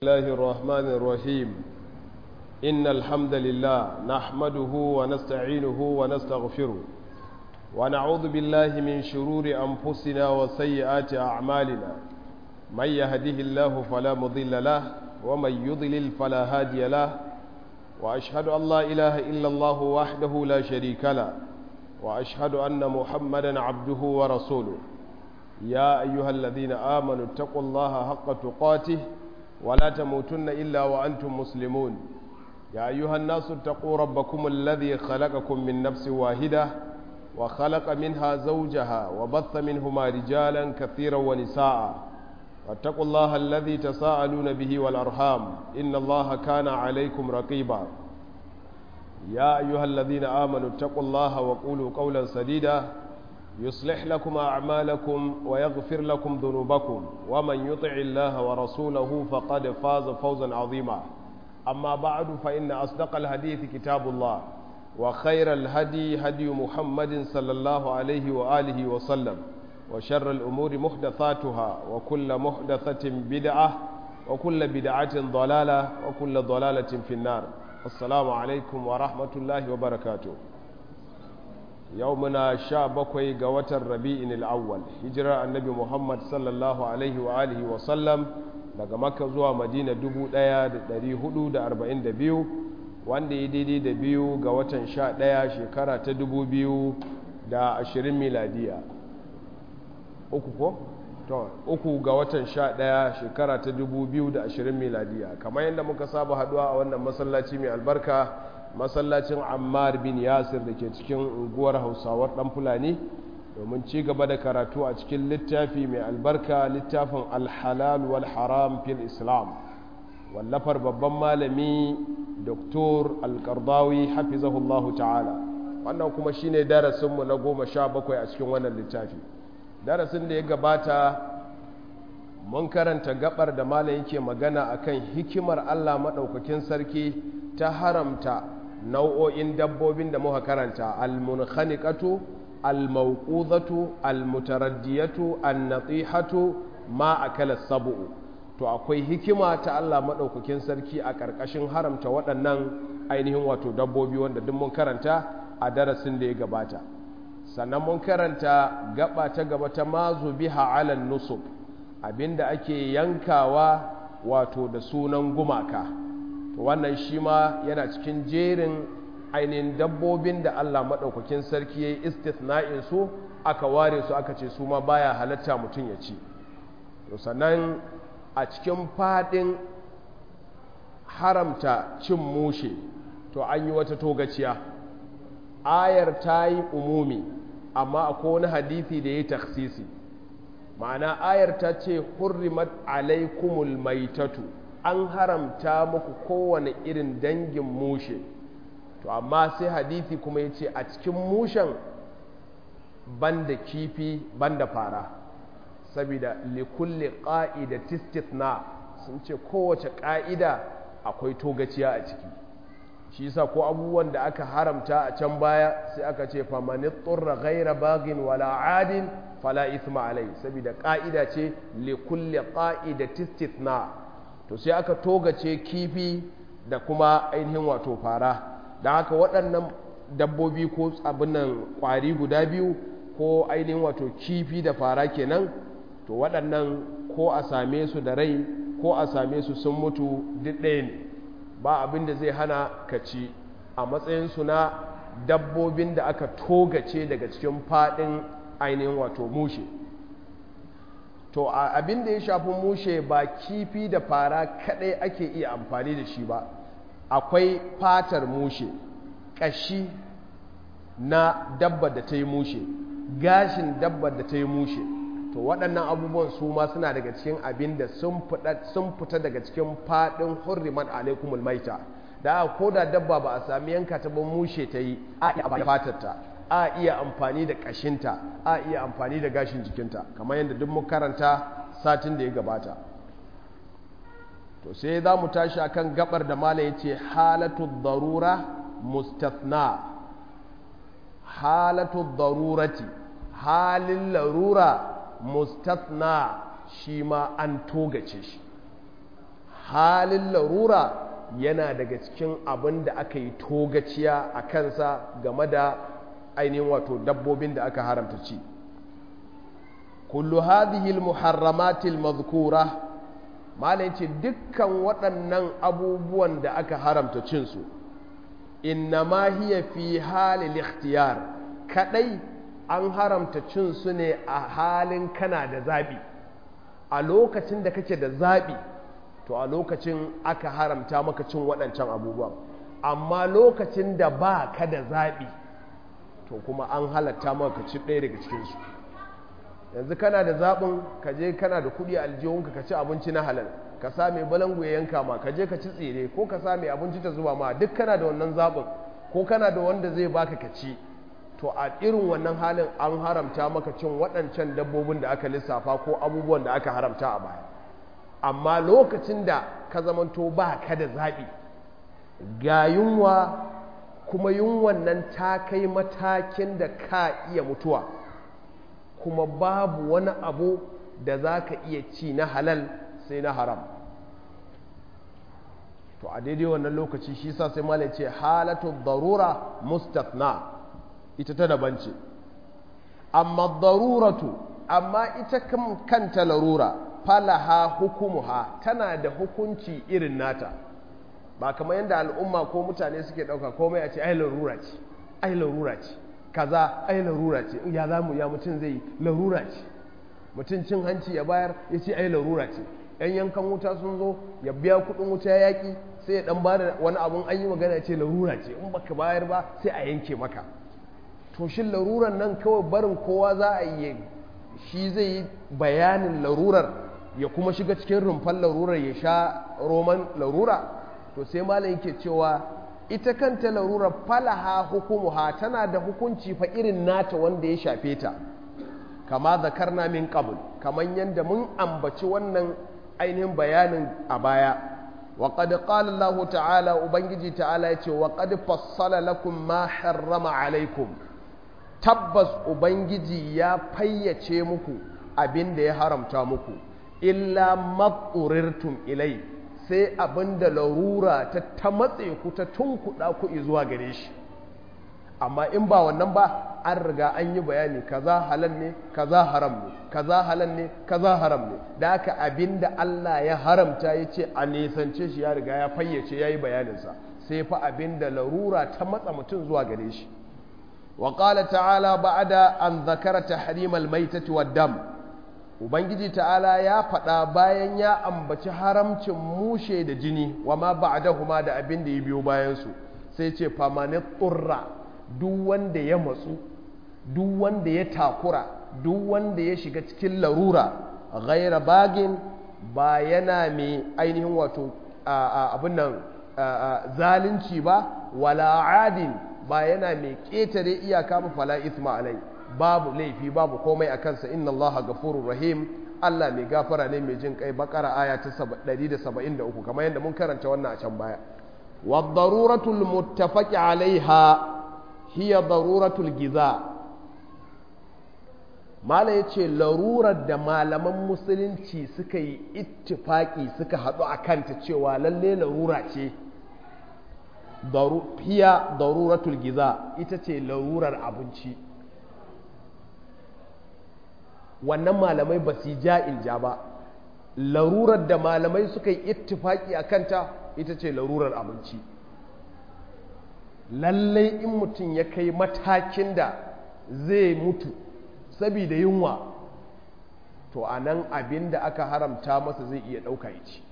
الله الرحمن الرحيم إن الحمد لله نحمده ونستعينه ونستغفره ونعوذ بالله من شرور أنفسنا وسيئات أعمالنا من يهده الله فلا مضل له ومن يضلل فلا هادي له وأشهد أن لا إله إلا الله وحده لا شريك له وأشهد أن محمدا عبده ورسوله يا أيها الذين آمنوا اتقوا الله حق تقاته ولا تموتن إلا وأنتم مسلمون يا أيها الناس اتقوا ربكم الذي خلقكم من نفس واحدة وخلق منها زوجها وبث منهما رجالا كثيرا ونساء واتقوا الله الذي تساءلون به والأرحام إن الله كان عليكم رقيبا يا أيها الذين آمنوا اتقوا الله وقولوا قولا سديدا يصلح لكم أعمالكم ويغفر لكم ذنوبكم ومن يطع الله ورسوله فقد فاز فوزا عظيما أما بعد فإن أصدق الحديث كتاب الله وخير الهدي هدي محمد صلى الله عليه وآله وسلم وشر الأمور محدثاتها وكل محدثة بدعة وكل بدعة ضلالة وكل ضلالة في النار السلام عليكم ورحمة الله وبركاته yau muna sha bakwai ga watan rabi'in al'awwal hijirar annabi muhammad sallallahu alaihi wa alihi wa sallam daga makka zuwa madina 1442 wanda ya daidai da biyu ga watan sha ɗaya shekara ta 2020 miladiya uku ko? to uku ga watan sha ɗaya shekara ta 2020 miladiya kamar yadda muka saba haduwa a wannan masallaci mai albarka masallacin ammar bin yasir da ke cikin unguwar hausawar dan fulani domin ci gaba da karatu a cikin littafi mai albarka littafin alhalal wal haram fil islam wallafar babban malami doktor alkardawi hafizahullahu ta'ala wannan kuma shine darasinmu na goma sha bakwai a cikin wannan littafi darasin da ya gabata mun karanta gabar da malam yake magana akan hikimar allah maɗaukakin sarki ta haramta nau'o'in dabbobin da muka karanta al-munkhaniqatu al-mawqudatu al-mutaraddiyatu an-natihatu ma akala sab'u to akwai hikima ta Allah madaukakin sarki a karkashin haramta waɗannan ainihin wato dabbobi wanda duk mun karanta a darasin da ya gabata sannan mun karanta gaba ta gaba ta mazu biha ala nusub abinda ake yankawa wato da sunan gumaka to wannan shi ma yana cikin jerin ainihin dabbobin da Allah maɗaukakin sarki ya yi istithna'in su aka ware su aka ce su ma baya halatta mutum ya ci to sannan a cikin faɗin haramta cin mushe to an yi wata togaciya ayar ta yi umumi amma akwai wani hadithi da ya yi taksisi ma'ana ayar ta ce hurrimat alaikumul maitatu an haramta muku kowane irin dangin mushe to amma sai hadithi kuma ya ce a cikin mushen banda kifi banda fara saboda likulli ƙa'ida tistithna sun ce kowace ƙa'ida akwai togaciya a ciki shi yasa ko abubuwan da aka haramta a can baya sai aka ce famanit turra ghaira bagin wala adin fala ithma alai saboda ƙa'ida ce likulli ƙa'ida tistithna to sai aka togace kifi da kuma ainihin wato fara da haka waɗannan dabbobi ko abinan ƙwari guda biyu ko ainihin wato kifi da fara kenan to waɗannan ko a same su da rai ko a same su sun mutu duk ɗaya ne ba abin da zai hana ka ci a matsayinsu na dabbobin da aka togace daga cikin faɗin ainihin wato mushe to abin da ya shafi mushe ba kifi da fara kadai ake iya amfani da shi ba akwai fatar mushe ƙashi na dabbar da ta yi mushe gashin dabbar da ta yi mushe to waɗannan abubuwan su ma suna daga cikin abin da sun fita daga cikin faɗin hurriman alaikumul maita da ko da dabba ba a sami yanka ta ba mushe ta yi a iya fatarta a iya amfani da ƙashinta a iya amfani da gashin jikinta kamar yadda duk mun karanta satin da ya gabata to sai za mu tashi akan gabar da mala ya ce halatu darura mustathna halatu darurati halin larura mustathna shi ma an togace shi halin larura yana daga cikin abin da aka yi togaciya a kansa game da ainihin wato dabbobin da aka haramta ci kullu hadhihi almuharramati almadhkura malai ce dukkan waɗannan abubuwan da aka haramta cin su innama hiya fi halil ikhtiyar kadai an haramta cin su ne a halin kana da zabi a lokacin da kake da zabi to a lokacin aka haramta maka cin waɗancan abubuwan amma lokacin da ba ka da zaɓi to kuma an halatta maka ci ɗaya daga cikinsu yanzu kana da zaɓin ka je kana da kuɗi a aljihunka ka ci abinci na halal ka sa mai balangu ya yanka ma ka je ka ci tsire ko ka sa mai abinci ta zuba ma duk kana da wannan zaɓin ko kana da wanda zai baka ka ci to a irin wannan halin an haramta maka cin waɗancan dabbobin da aka lissafa ko abubuwan da aka haramta a baya amma lokacin da ka zamanto ba ka da zaɓi ga yunwa kuma yunwan nan ta kai matakin da ka iya mutuwa kuma babu wani abu da za ka iya ci na halal sai na haram to a daidai wannan lokaci shi sa sai malai ce halatu darura mustatna ita ta daban ce amma daruratu amma ita kanta larura falaha hukumuha tana da hukunci irin nata ba kamar yadda al'umma ko mutane suke ɗauka komai a ce ai larura ce ai larura ce kaza ai larura ce ya za mu ya mutum zai larura ce mutum cin hanci ya bayar ya ce ai larura ce yan yankan wuta sun zo ya biya kuɗin wuta yaƙi sai ya ɗan ba da wani abun an yi magana ce larura ce in baka bayar ba sai a yanke maka to shin laruran nan kawai barin kowa za a yi shi zai yi bayanin larurar ya kuma shiga cikin rumfan larurar ya sha roman larura to sai malam yake cewa ita kanta larurar falaha hukumuha tana da hukunci fa irin nata wanda ya shafe ta kama zakarna min qabl kaman yanda mun ambaci wannan ainihin bayanin a baya wa qad qala Allah ta'ala ubangiji ta'ala yace wa qad fassala lakum ma harrama alaikum tabbas ubangiji ya fayyace muku abin da ya haramta muku illa matsurirtum ilai sai abin da larura ta ta matse ku ta tunkuɗa ku zuwa gare shi amma in ba wannan ba an riga an yi bayani kaza halal ne kaza haram ne kaza halal ne kaza haram ne da haka abin da Allah ya haramta ya ce a nisance shi ya riga ya fayyace ya yi bayaninsa sai fa abin da larura ta matsa mutum zuwa gare shi وقال تعالى بعد أن ذكر تحريم الميتة والدم Ubangiji ta'ala ya faɗa bayan ya ambaci haramcin mushe da jini wa ma ba'dahuma da abin da ya biyo bayansu sai ce famani tsurra duk wanda ya matsu duk wanda ya takura duk wanda ya shiga cikin larura ghaira bagin ba yana mai ainihin wato abin nan zalunci ba wala adin ba yana mai ƙetare iyaka ba fala isma alai babu laifi babu komai a kansa inna allaha gafurur rahim Allah mai gafara ne mai jin kai bakara aya ta 173 kamar yadda mun karanta wannan a can baya wa daruratul muttafaqi alaiha hiya daruratul giza mala yace larurar da malaman musulunci suka yi ittifaki suka haɗu a kanta cewa lalle larura ce hiya daruratul giza ita ce larurar abinci wannan malamai ba su ja in ja ba larurar da malamai suka yi ittifaki a kanta ita ce larurar abinci lallai in mutum ya kai matakin da zai mutu saboda yunwa to a nan abin da aka haramta masa zai iya ɗauka ya ci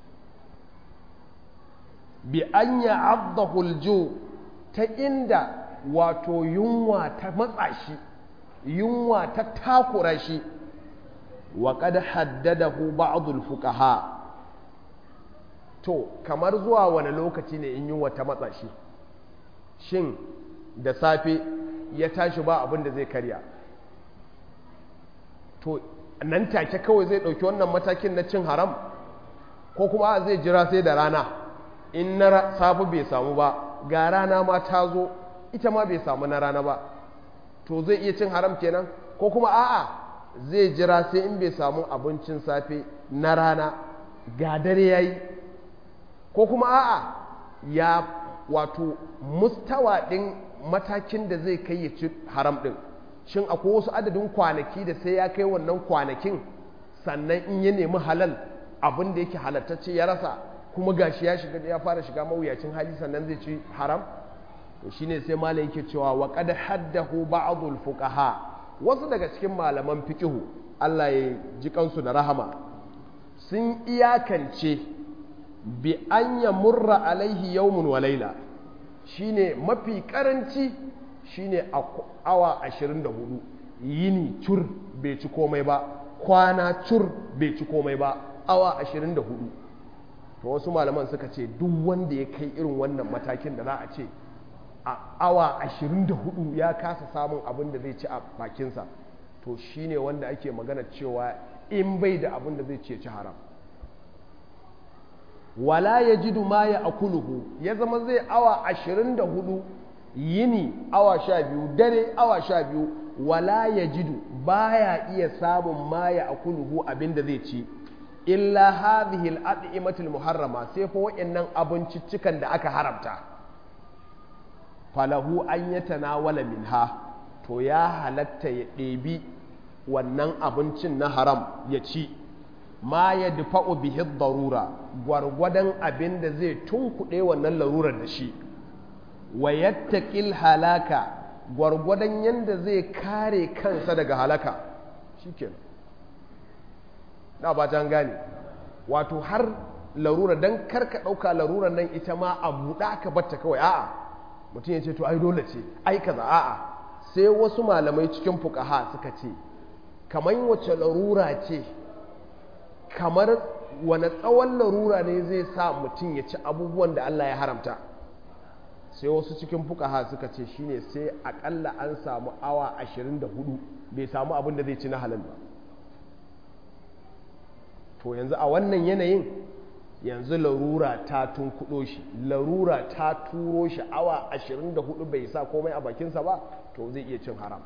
bi an ya abdahuljo ta inda wato yunwa ta matsa shi yunwa ta takura shi wa qad haddadahu ba'dul fuqaha to kamar zuwa wani lokaci ne in yunwa ta matsa shi shin da safe ya tashi ba abin da zai karya to nan take kawai zai ɗauki wannan matakin na cin haram ko kuma zai jira sai da rana in na safe bai samu ba ga rana ma ta zo ita ma bai samu na rana ba to zai iya cin haram kenan ko kuma a'a zai jira sai in bai samu abincin safe na rana ga dare yayi ko kuma a'a ya wato mustawa ɗin matakin da zai kai ya ci haram ɗin shin akwai wasu adadin kwanaki da sai ya kai wannan kwanakin sannan in ya nemi halal abin da yake halattacce ya rasa kuma gashi ya shiga ya fara shiga mawuyacin hali sannan zai ci haram to shine sai malam yake cewa wa qad haddahu ba'dul fuqaha wasu daga cikin malaman fiqihu Allah ya ji kansu da rahama sun iyakance bi an yamurra alaihi yawmun wa laila shine mafi karanci shine awa 24 yini cur bai ci komai ba kwana cur bai ci komai ba awa 24 to wasu malaman suka ce duk wanda ya kai irin wannan matakin da za a ce a awa 24 ya kasa samun abin da zai ci a bakinsa to shine wanda ake magana cewa in bai da abin da zai ce ci haram wala ya ji ma ya akuluhu ya zama zai awa 24 yini awa 12 dare awa 12 wala ya jidu baya iya samun ma ya akuluhu abin da zai ci illa hadhihi al-at'imatul muharrama sai fa wayannan abinciccikan da aka haramta falahu an yatanawala minha to ya halatta ya ɗebi wannan abincin na haram ya ci ma ya dufa'u bihi darura gwargwadon abin da zai tunkuɗe wannan larurar da shi wa yattaqil halaka gwargwadon yanda zai kare kansa daga halaka shikenan na ba ta gane wato har larura don karka ɗauka larurar nan ita ma a buɗa ka batta kawai a'a mutum ya ce to ai dole ce ai kaza a'a sai wasu malamai cikin fukaha suka ce kamar wace larura ce kamar wane tsawon larura ne zai sa mutum ya ci abubuwan da Allah ya haramta sai wasu cikin fukaha suka ce shine sai akalla an samu awa 24 bai samu abin da zai ci na halal ba to yanzu a wannan yanayin yanzu larura ta tunkuɗo shi larura ta turo shi awa 24 bai sa komai a bakinsa ba to zai iya cin haram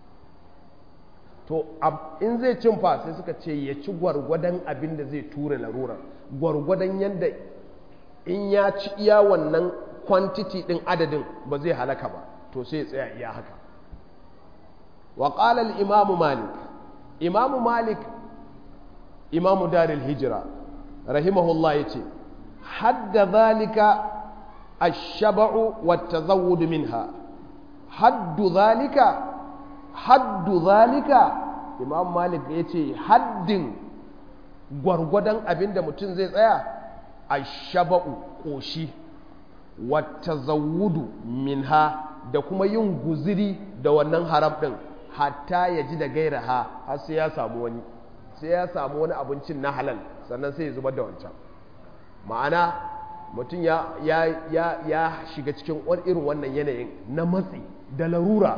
to in zai cin fa sai suka ce ya ci gwargwadon abin da zai tura larurar gwargwadon yadda in ya ci iya wannan kwantiti ɗin adadin ba zai halaka ba to sai ya tsaya iya haka wa ƙalal imamu malik imamu malik imamu daril hijira rahimahullah ya ce hadda zalika ashaba'u wata zawudu minha haddu zalika haddu zalika imam malik ya ce haddin gwargwadon abin da mutum zai tsaya ashaba'u ƙoshi wata zawudu minha da kuma yin guziri da wannan haram ɗin hatta ya ji da gairaha har sai ya samu wani sai ya samu wani abincin na halal sannan sai ya zubar da wancan ma'ana mutum ya, ya, ya, ya shiga cikin irin wannan yanayin na matsi da larura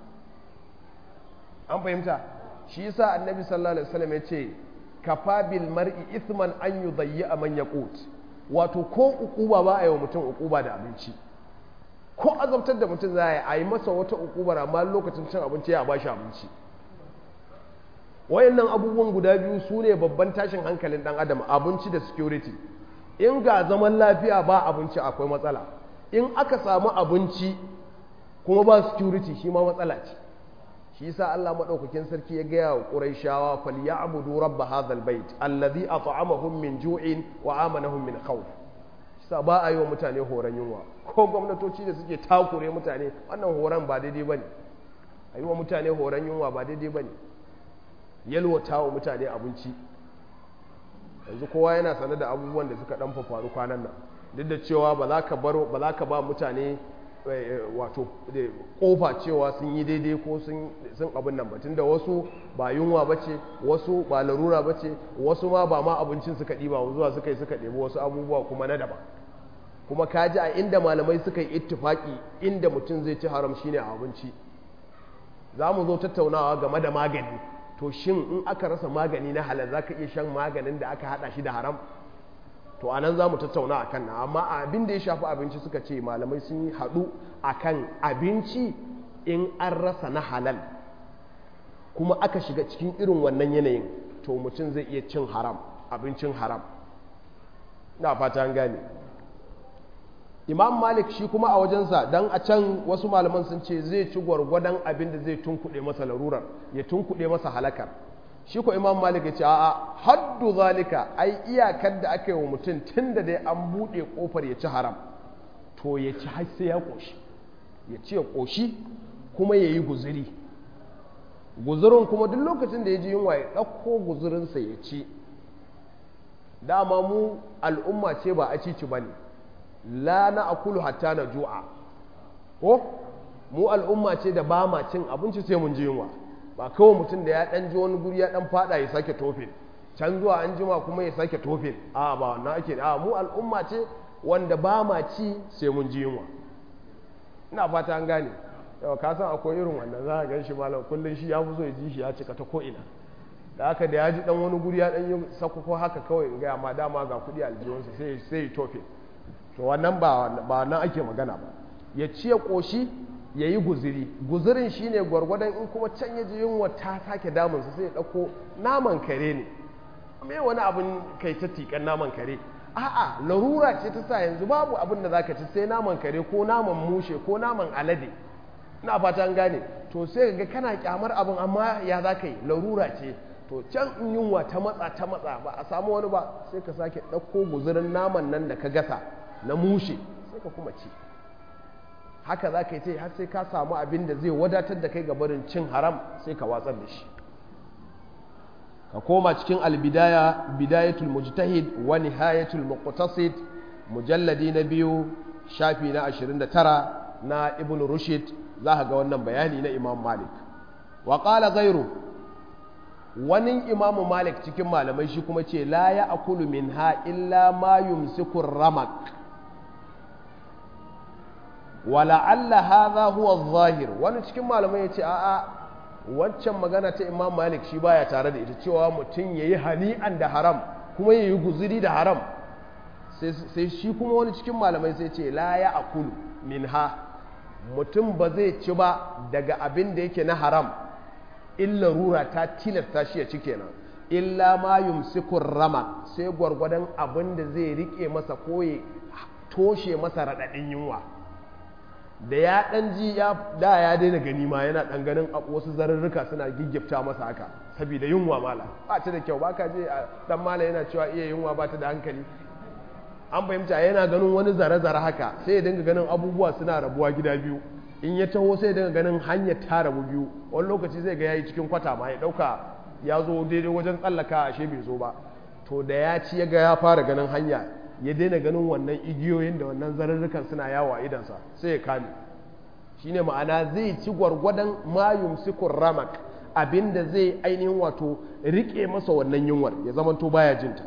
an fahimta shi yasa annabi sallallahu alaihi wasallam ya ce kafa bil mar'i ithman an yudayyi man yaqut wato ko ukuba ba a yi wa mutum ukuba da abinci ko azabtar da mutum za a yi masa wata ukubar amma lokacin cin abinci ya ba shi abinci wayannan abubuwan guda biyu su ne babban tashin hankalin dan adam abinci da security in ga zaman lafiya ba abinci akwai matsala in aka samu abinci kuma ba security shi ma matsala ce shi yasa Allah madaukakin sarki ya gaya wa Qurayshawa falyabudu rabb hadhal bait alladhi at'amahum min ju'in wa amanahum min khawf sa ba a yi wa mutane horon yunwa ko gwamnatoci da suke takure mutane wannan horon ba daidai bane a yi wa mutane horon yunwa ba daidai bane yalwata wa mutane abinci yanzu kowa yana sane da abubuwan da suka dan faru kwanan nan duk da cewa ba za ka baro ba za ka ba mutane wato kofa cewa sun yi daidai ko sun abin nan batun da wasu ba yunwa ba ce wasu ba larura ba ce wasu ma ba ma abincin suka ɗiba zuwa suka yi suka ɗebi wasu abubuwa kuma na daban kuma ka ji a inda malamai suka yi ittifaki inda mutum zai ci haram shine a abinci za mu zo tattaunawa game da magani to shin in aka rasa magani na halal za ka iya shan maganin da aka hada shi da haram to anan za mu tattauna a kan nan amma abin da ya shafi abinci suka ce malamai sun yi haɗu a kan abinci in an rasa na halal kuma aka shiga cikin irin wannan yanayin to mutum zai iya cin haram abincin haram na fata an gane imam malik shi kuma a wajensa don a can wasu malaman sun ce zai ci gwargwadon abin da zai tunkuɗe masa larurar ya tunkuɗe masa halakar shi ko imam malik ya ce a'a haddu zalika ai iyakar da aka yi wa mutum tun da dai an buɗe ƙofar ya ci haram to ya ci har sai ya ƙoshi ya ci ya ƙoshi kuma ya yi guziri guzurin kuma duk lokacin da ya ji yunwa ya ɗauko guzurinsa ya ci dama mu al'umma ce ba a cici ba ne la na akulu hatta na ju'a ko mu al'umma ce da ba ma cin abinci sai mun ji yunwa ba kawai mutum da ya dan ji wani guri ya dan fada ya sake tofin can zuwa an jima kuma ya sake tofin a ba wannan ake a mu al'umma ce wanda ba ma ci sai mun ji yunwa ina fata an gane yau ka san akwai irin wannan za a gan shi malam kullum shi ya fi so ya ji shi ya cika ta ko ina da haka da ya ji dan wani guri ya dan yi sakoko haka kawai in gaya ma dama ga kuɗi aljihunsa sai sai ya tofe to wannan ba ba nan ake magana ba ya ci ya ƙoshi ya yi guziri guzirin shine gwargwadon in kuma can ya ji yunwa ta sake damunsa sai ya ɗauko naman kare ne me wani abin kai ta tikan naman kare a'a larura ce ta sa yanzu babu abin da zaka ci sai naman kare ko naman mushe ko naman alade ina fata an gane to sai ga kana kyamar abin amma ya za ka yi larura ce to can in yunwa ta matsa ta matsa ba a samu wani ba sai ka sake ɗauko guzurin naman nan da ka gasa na mushe sai ka kuma ci haka za ka yi har sai ka samu abin da zai wadatar da kai ga barin cin haram sai ka watsar da shi ka koma cikin albidaya bidayatul mujtahid wa nihayatul muqtasid mujalladi na biyu shafi na 29 na ibn rushd za ka ga wannan bayani na imam malik wa qala ghayru wani imamu malik cikin malamai shi kuma ce la ya akulu minha illa ma yumsiku ramak wala alla hadha huwa zahir wani cikin malamai ya ce a'a wancan magana ta imam malik shi baya tare da ita cewa mutum yayi hani'an da haram kuma yayi guzuri da haram sai shi kuma wani cikin malamai sai ce la ya akulu minha mutum ba zai ci ba daga abin da yake na haram illa rura ta tilasta shi ya ci kenan illa ma yumsikur rama sai gwargwadon abin da zai rike masa ko ya toshe masa raɗaɗin yunwa da ya ɗan ji ya da ya daina gani ma yana ɗan ganin wasu zarurruka suna giggifta masa haka saboda yunwa mala ba ta da kyau ba ka je dan mala yana cewa iya yunwa ba ta da hankali an fahimta yana ganin wani zare-zare haka sai ya dinga ganin abubuwa suna rabuwa gida biyu in ya taho sai daga ganin hanyar ta rabu biyu wani lokaci zai ga yayi cikin kwata ma ya dauka ya zo daidai wajen tsallaka ashe bai zo ba to da ya ci ya ga ya fara ganin hanya ya daina ganin wannan igiyoyin da wannan zarurrukan suna yawo a idansa sai ya kame shine ma'ana zai ci gwargwadon mayum sikur ramak abinda zai ainihin wato rike masa wannan yunwar ya zamanto baya jinta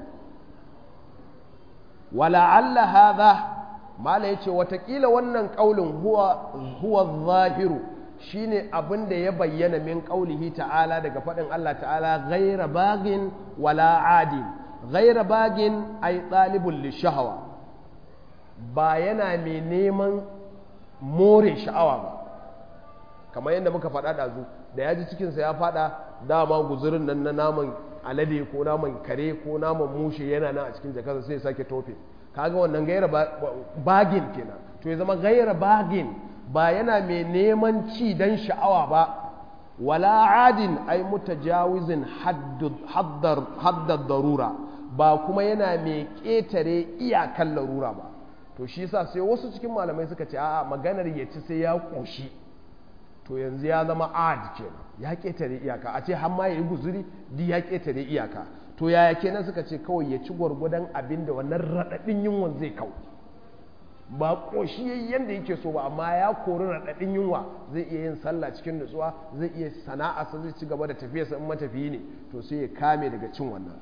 wala alla hadha mala ya ce watakila wannan ƙaulin huwa zahiru shine abin da ya bayyana min ƙaulihi ta'ala daga faɗin Allah ta'ala gaira bagin wala adin gaira bagin ai ɗalibun lishahawa ba yana mai neman more sha'awa ba kamar yadda muka faɗa ɗazu da ya ji cikinsa ya faɗa dama guzurin nan na naman alade ko naman kare ko naman mushe yana nan a cikin jakarsa sai sake tofe kaga wannan gaira bagin kenan to ya zama gaira bagin ba yana mai neman ci dan sha'awa ba wala adin ai mutajawizin haddar darura ba kuma yana mai ƙetare iyakan larura ba to shi yasa sai wasu cikin malamai suka ce a'a maganar ya ci sai ya ƙoshi to yanzu ya zama ad kenan ya ƙetare iyaka a ce har ma ya yi guzuri di ya ƙetare iyaka to yaya kenan suka ce kawai ya ci gwargwadon abin da wannan raɗaɗin yunwan zai kau ba ƙoshi yayi yadda yake so ba amma ya kori raɗaɗin yunwa zai iya yin sallah cikin nutsuwa zai iya sana'arsa zai ci gaba da tafiyarsa in matafiyi ne to sai ya kame daga cin wannan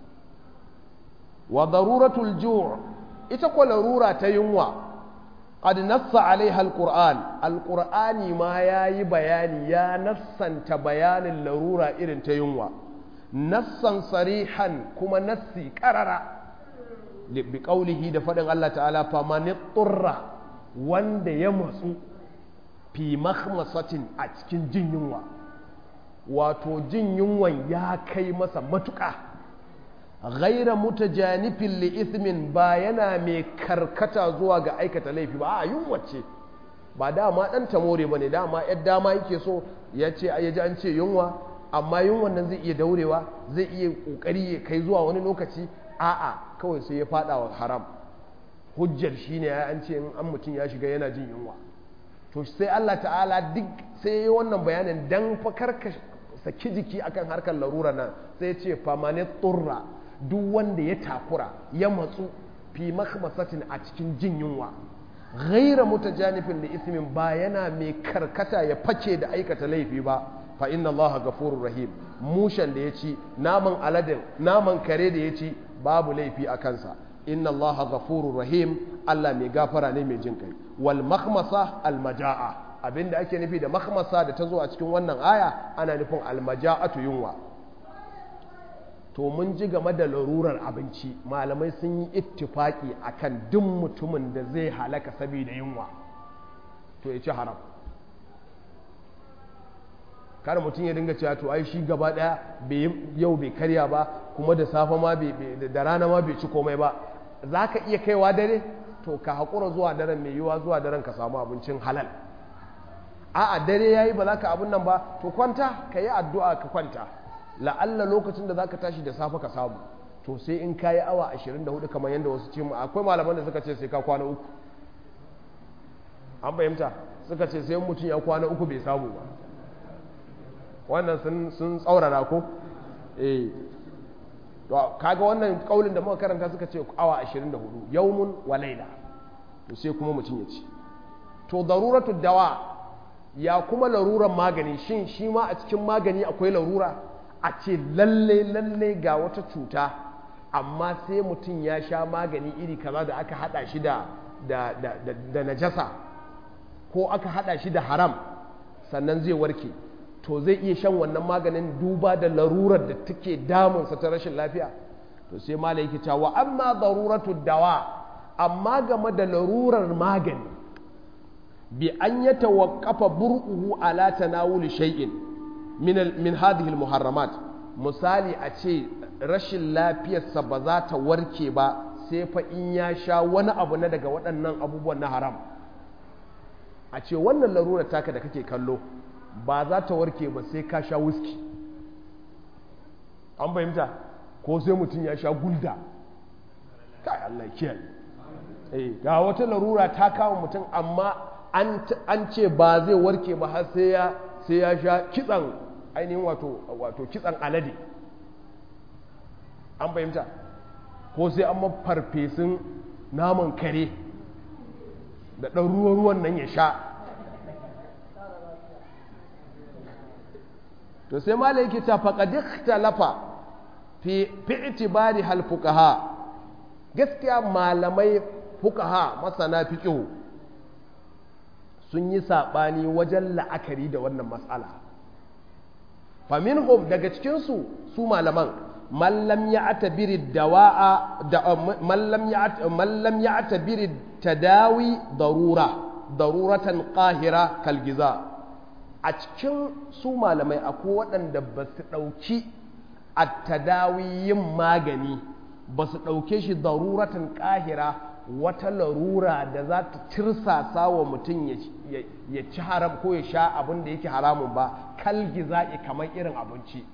wa daruratul ju' ita ko larura ta yunwa qad nassa alaiha alquran alqur'ani ma yayi bayani ya nassanta bayanin larura irin ta yunwa nassan sarihan kuma nassi karara bi qaulihi da faɗin Allah ta'ala fa man turra wanda ya matsu fi makhmasatin a cikin jin yunwa wato jin yunwan ya kai masa matuƙa ghaira mutajanifin li ithmin ba yana mai karkata zuwa ga aikata laifi ba a yunwa ce ba dama dan tamore bane dama yar dama yake so ya ce ya ji an ce yunwa amma yunwan nan zai iya daurewa zai iya kokari ya kai zuwa wani lokaci a'a kawai sai ya fada wa haram hujjar shine ya an ce in an mutum ya shiga yana jin yunwa to sai Allah ta'ala duk sai yi wannan bayanin dan fakar ka saki jiki akan harkar larura nan sai ya ce famane tsurra duk wanda ya takura ya matsu fi makhmasatin a cikin jin yunwa ghaira mutajanifin da ismin ba yana mai karkata ya face da aikata laifi ba fa inna allaha ghafurur rahim mushan da ya ci naman aladin naman kare da ya ci babu laifi a kansa inna allaha ghafurur rahim Allah mai gafara ne mai jin kai wal makhmasa al majaa abinda ake nufi da makhmasa da ta zo a cikin wannan aya ana nufin al majaatu yunwa to mun ji game da larurar abinci malamai sun yi ittifaki akan duk mutumin da zai halaka saboda yunwa to ya ci haram kar mutum ya dinga cewa to ai shi gaba daya yau bai karya ba kuma da safe ma da rana ma bai ci komai ba za ka iya kaiwa dare to ka haƙura zuwa daren mai yiwuwa zuwa daren ka samu abincin halal a'a dare ya yi ba za ka abin nan ba to kwanta ka yi addu'a ka kwanta la'alla lokacin da za ka tashi da safe ka samu to sai in ka yi awa 24 kamar yadda wasu ce mu akwai malaman da suka ce sai ka kwana uku an fahimta suka ce sai mutum ya kwana uku bai samu ba wannan sun tsaurara ko eh to kaga wannan kaulin da muka karanta suka ce awa 24 yawmun wa laila to sai kuma mutum ya ci to daruratu dawa ya kuma laruran magani shin shi ma a cikin magani akwai larura a ce lalle lalle ga wata cuta amma sai mutum ya sha magani iri kaza da aka hada shi da da da da najasa ko aka hada shi da haram sannan zai warke to zai iya shan wannan maganin duba da larurar da take damunsa ta rashin lafiya to sai malai yake cewa amma daruratu dawa amma game da larurar magani bi an ya tawaqqafa bur'uhu ala tanawuli shay'in min min hadhihi muharramat misali a ce rashin lafiyarsa ba za ta warke ba sai fa in ya sha wani abu na daga waɗannan abubuwan na haram a ce wannan larurar taka da kake kallo ba za ta warke ba sai ka sha whisky an fahimta ko sai mutum ya sha gulda kai Allah kiyaye eh ga wata larura ta kawo mutum amma an ce ba zai warke ba har sai ya sai ya sha kitsan ainihin wato wato kitsan alade an fahimta ko sai an farfesun naman kare da ɗan ruwan nan ya sha to sai mala yake ta faqad ikhtalafa fi fi itibari hal fuqaha gaskiya malamai fuqaha masana fiqh sun yi sabani wajen la'akari da wannan mas'ala faminhum daga cikin su su malaman man lam ya'tabiri dawa'a da man lam man lam ya'tabiri tadawi darura daruratan qahira kal giza a cikin su malamai akwai waɗanda ba su ɗauki a tadawi yin magani ba su ɗauke shi daruratan ƙahira wata larura da za ta tirsasa wa mutum ya ci haram ko ya sha abin da yake haramun ba kalgiza'i kamar irin abinci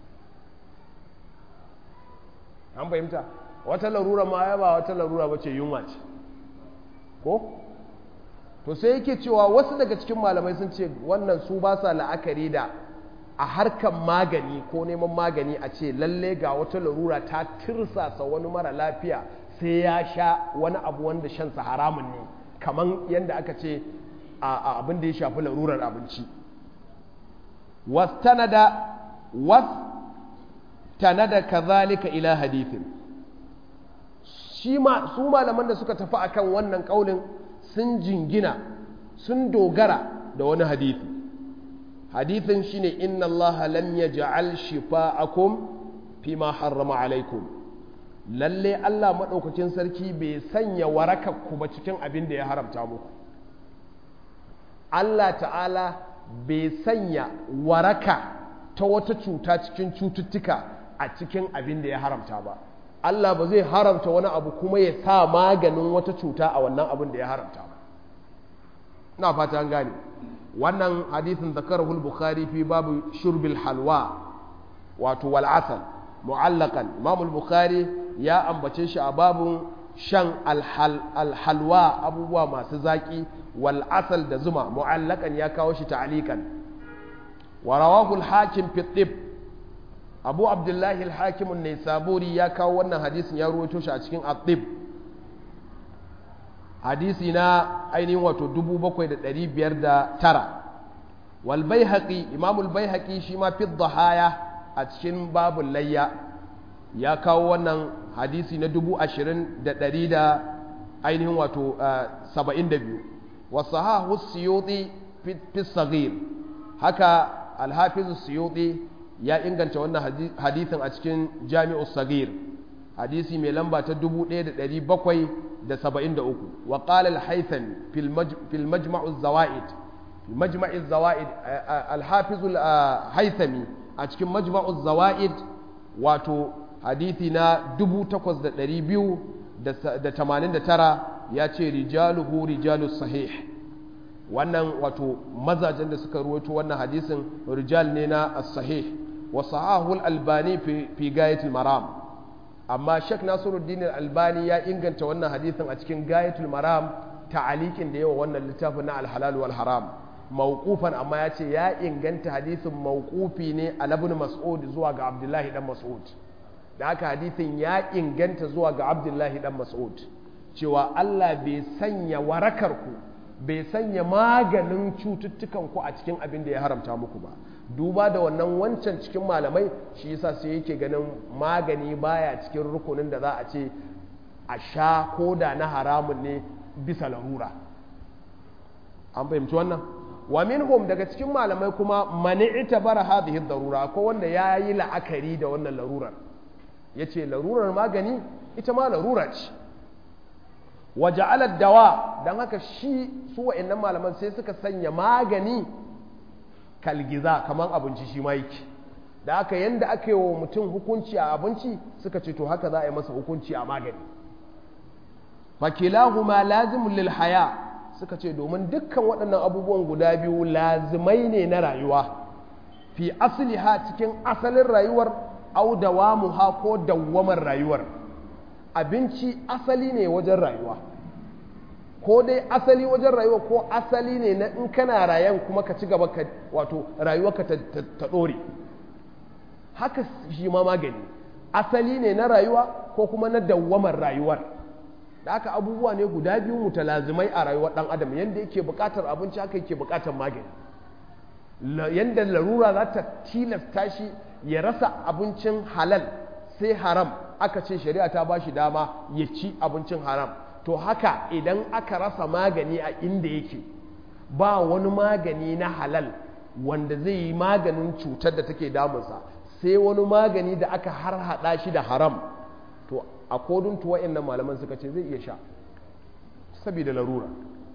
an fahimta wata larura ma ya ba wata larura ba ce yunwa ce ko? to sai yake cewa wasu daga cikin malamai sun ce wannan su ba sa la'akari da a harkar magani ko neman magani a ce lalle ga wata larura ta tirsasa wani mara lafiya sai ya sha wani abu wanda shansa haramun ne kamar yadda aka ce a abin da ya shafi larurar abinci wastanada wastanada kazalika ila hadithin shi ma su malaman da suka tafi akan wannan kaulin sun jingina sun dogara da wani hadithi hadithin shine inna allaha lam yaj'al shifa'akum fima harrama alaikum lalle Allah madaukakin sarki bai sanya warakakku ba cikin abin da ya haramta muku Allah ta'ala bai sanya waraka ta wata cuta cikin cututtuka a cikin abin da ya haramta ba Allah ba zai haramta wani abu kuma ya sa maganin wata cuta a wannan abin da ya haramta ba ina fata an gane wannan hadithin zakarahu al-bukhari fi babu shurbil halwa wato wal asal mu'allaqan imam al-bukhari ya ambace shi a babun shan alhalwa abubuwa masu zaki wal asal da zuma mu'allaqan ya kawo shi ta'liqan wa rawahu al-hakim fi tib abu abdullahi al-hakim an-naisaburi ya kawo wannan hadisin ya ruwaito shi a cikin at-tib hadisi na ainihin wato 7509 wal baihaqi imam al-baihaqi shi ma fi dhahaya a cikin babul layya ya kawo wannan hadisi na 20,100 da ainihin wato 72 wasu hahu siyoti fi sagir haka alhafizu siyoti ya inganta wannan hadisin a cikin jami'u sagir hadisi mai lamba ta 1773 wa qala al-haythami fil majma'u zawaid majma'i zawaid al-hafizu al-haythami a cikin majma'u zawaid wato hadithi na 8289 ya ce rijaluhu rijalu sahih wannan wato mazajen da suka ruwaito wannan hadisin rijal ne na as-sahih wa sahahul albani fi gayatul maram amma shek nasiruddin albani ya inganta wannan hadisin a cikin gayatul maram ta'alikin da yawa wannan littafin na al-halal wal haram mawqufan amma ya ce ya inganta hadisin mawqufi ne a ibn mas'ud zuwa ga abdullahi dan mas'ud da haka hadisin ya inganta zuwa ga abdullahi dan mas'ud cewa Allah bai sanya warakarku bai sanya maganin cututtukanku a cikin abin da ya haramta muku ba duba da wannan wancan cikin malamai shi yasa sai yake ganin magani baya cikin rukunin da za a ce a sha koda na haramun ne bisa larura an fahimci wannan wa minhum daga cikin malamai kuma mani'ita bara hadhihi darura ko wanda yayi la'akari da wannan larurar ya ce larurar magani ita ma larura ce waje dawa don haka shi su wa'annan malaman sai suka sanya magani kalgiza kamar abinci shi ma yake da aka yanda aka yi wa mutum hukunci a abinci suka ce to haka za a yi masa hukunci a magani fakilahuma lazimun lil haya suka ce domin dukkan waɗannan abubuwan guda biyu lazimai ne na rayuwa fi asliha cikin asalin rayuwar au dawamuha ko dawwamar rayuwar abinci asali ne wajen rayuwa ko dai asali wajen rayuwa ko asali ne na in kana rayan kuma ka ci gaba ka wato rayuwarka ta, ta, ɗore haka shi ma magani asali ne na rayuwa ko kuma na dawwamar rayuwar da haka abubuwa ne guda biyu mutalazimai a rayuwar ɗan adam yadda yake buƙatar abinci haka yake buƙatar magani yadda larura za ta tilasta shi ya rasa abincin halal sai haram aka ce shari'a ta ba shi dama ya ci abincin haram to haka idan aka rasa magani a inda yake ba wani magani na halal wanda zai yi maganin cutar da take damunsa sai wani magani da aka har hada shi da haram to a kodin tuwa inda malaman suka ce zai iya sha saboda larura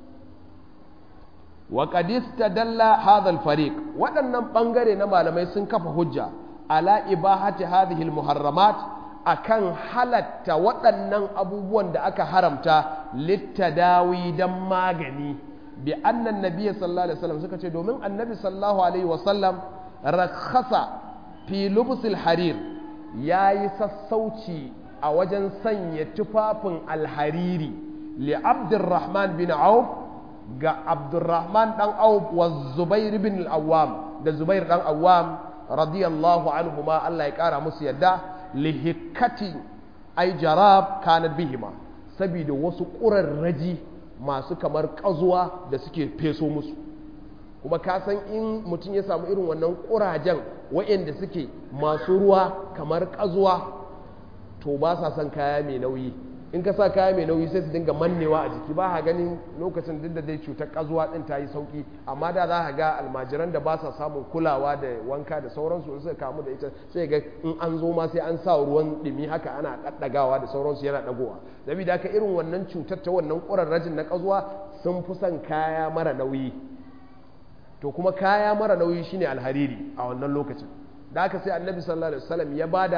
wa qadista dalla hadha al-fariq waɗannan ɓangare na malamai sun kafa hujja ala ibahati hadhihi al-muharramat akan halatta waɗannan abubuwan da aka haramta littadawi dan magani bi annan nabiy sallallahu alaihi wasallam suka ce domin annabi sallallahu alaihi wasallam rakhasa fi lubsil harir yayi sassauci a wajen sanya tufafin alhariri li abdurrahman bin auf ga abdurrahman dan auf wa zubair bin al-awwam da zubair dan awwam radiyallahu anhu ma Allah ya kara musu yadda lihikati ay jarab kanat bihima saboda wasu ƙurarraji masu kamar ƙazuwa da suke feso musu kuma ka san in mutum ya samu irin wannan ƙurajen waɗanda suke masu ruwa kamar ƙazuwa to ba sa son kaya mai nauyi in ka sa kaya mai nauyi sai su dinga mannewa a jiki ba ha ganin lokacin duk da dai cutar ƙazuwa ɗin ta yi sauƙi amma da za ka ga almajiran da ba sa samun kulawa da wanka da sauransu suka kamu da ita sai ga in an zo ma sai an sa ruwan ɗumi haka ana ɗaɗɗagawa da sauransu yana ɗagowa saboda haka irin wannan cutar ta wannan ƙurarrajin na ƙazuwa sun fi son kaya mara nauyi to kuma kaya mara nauyi shine alhariri a wannan lokacin da haka sai annabi sallallahu alaihi wasallam ya bada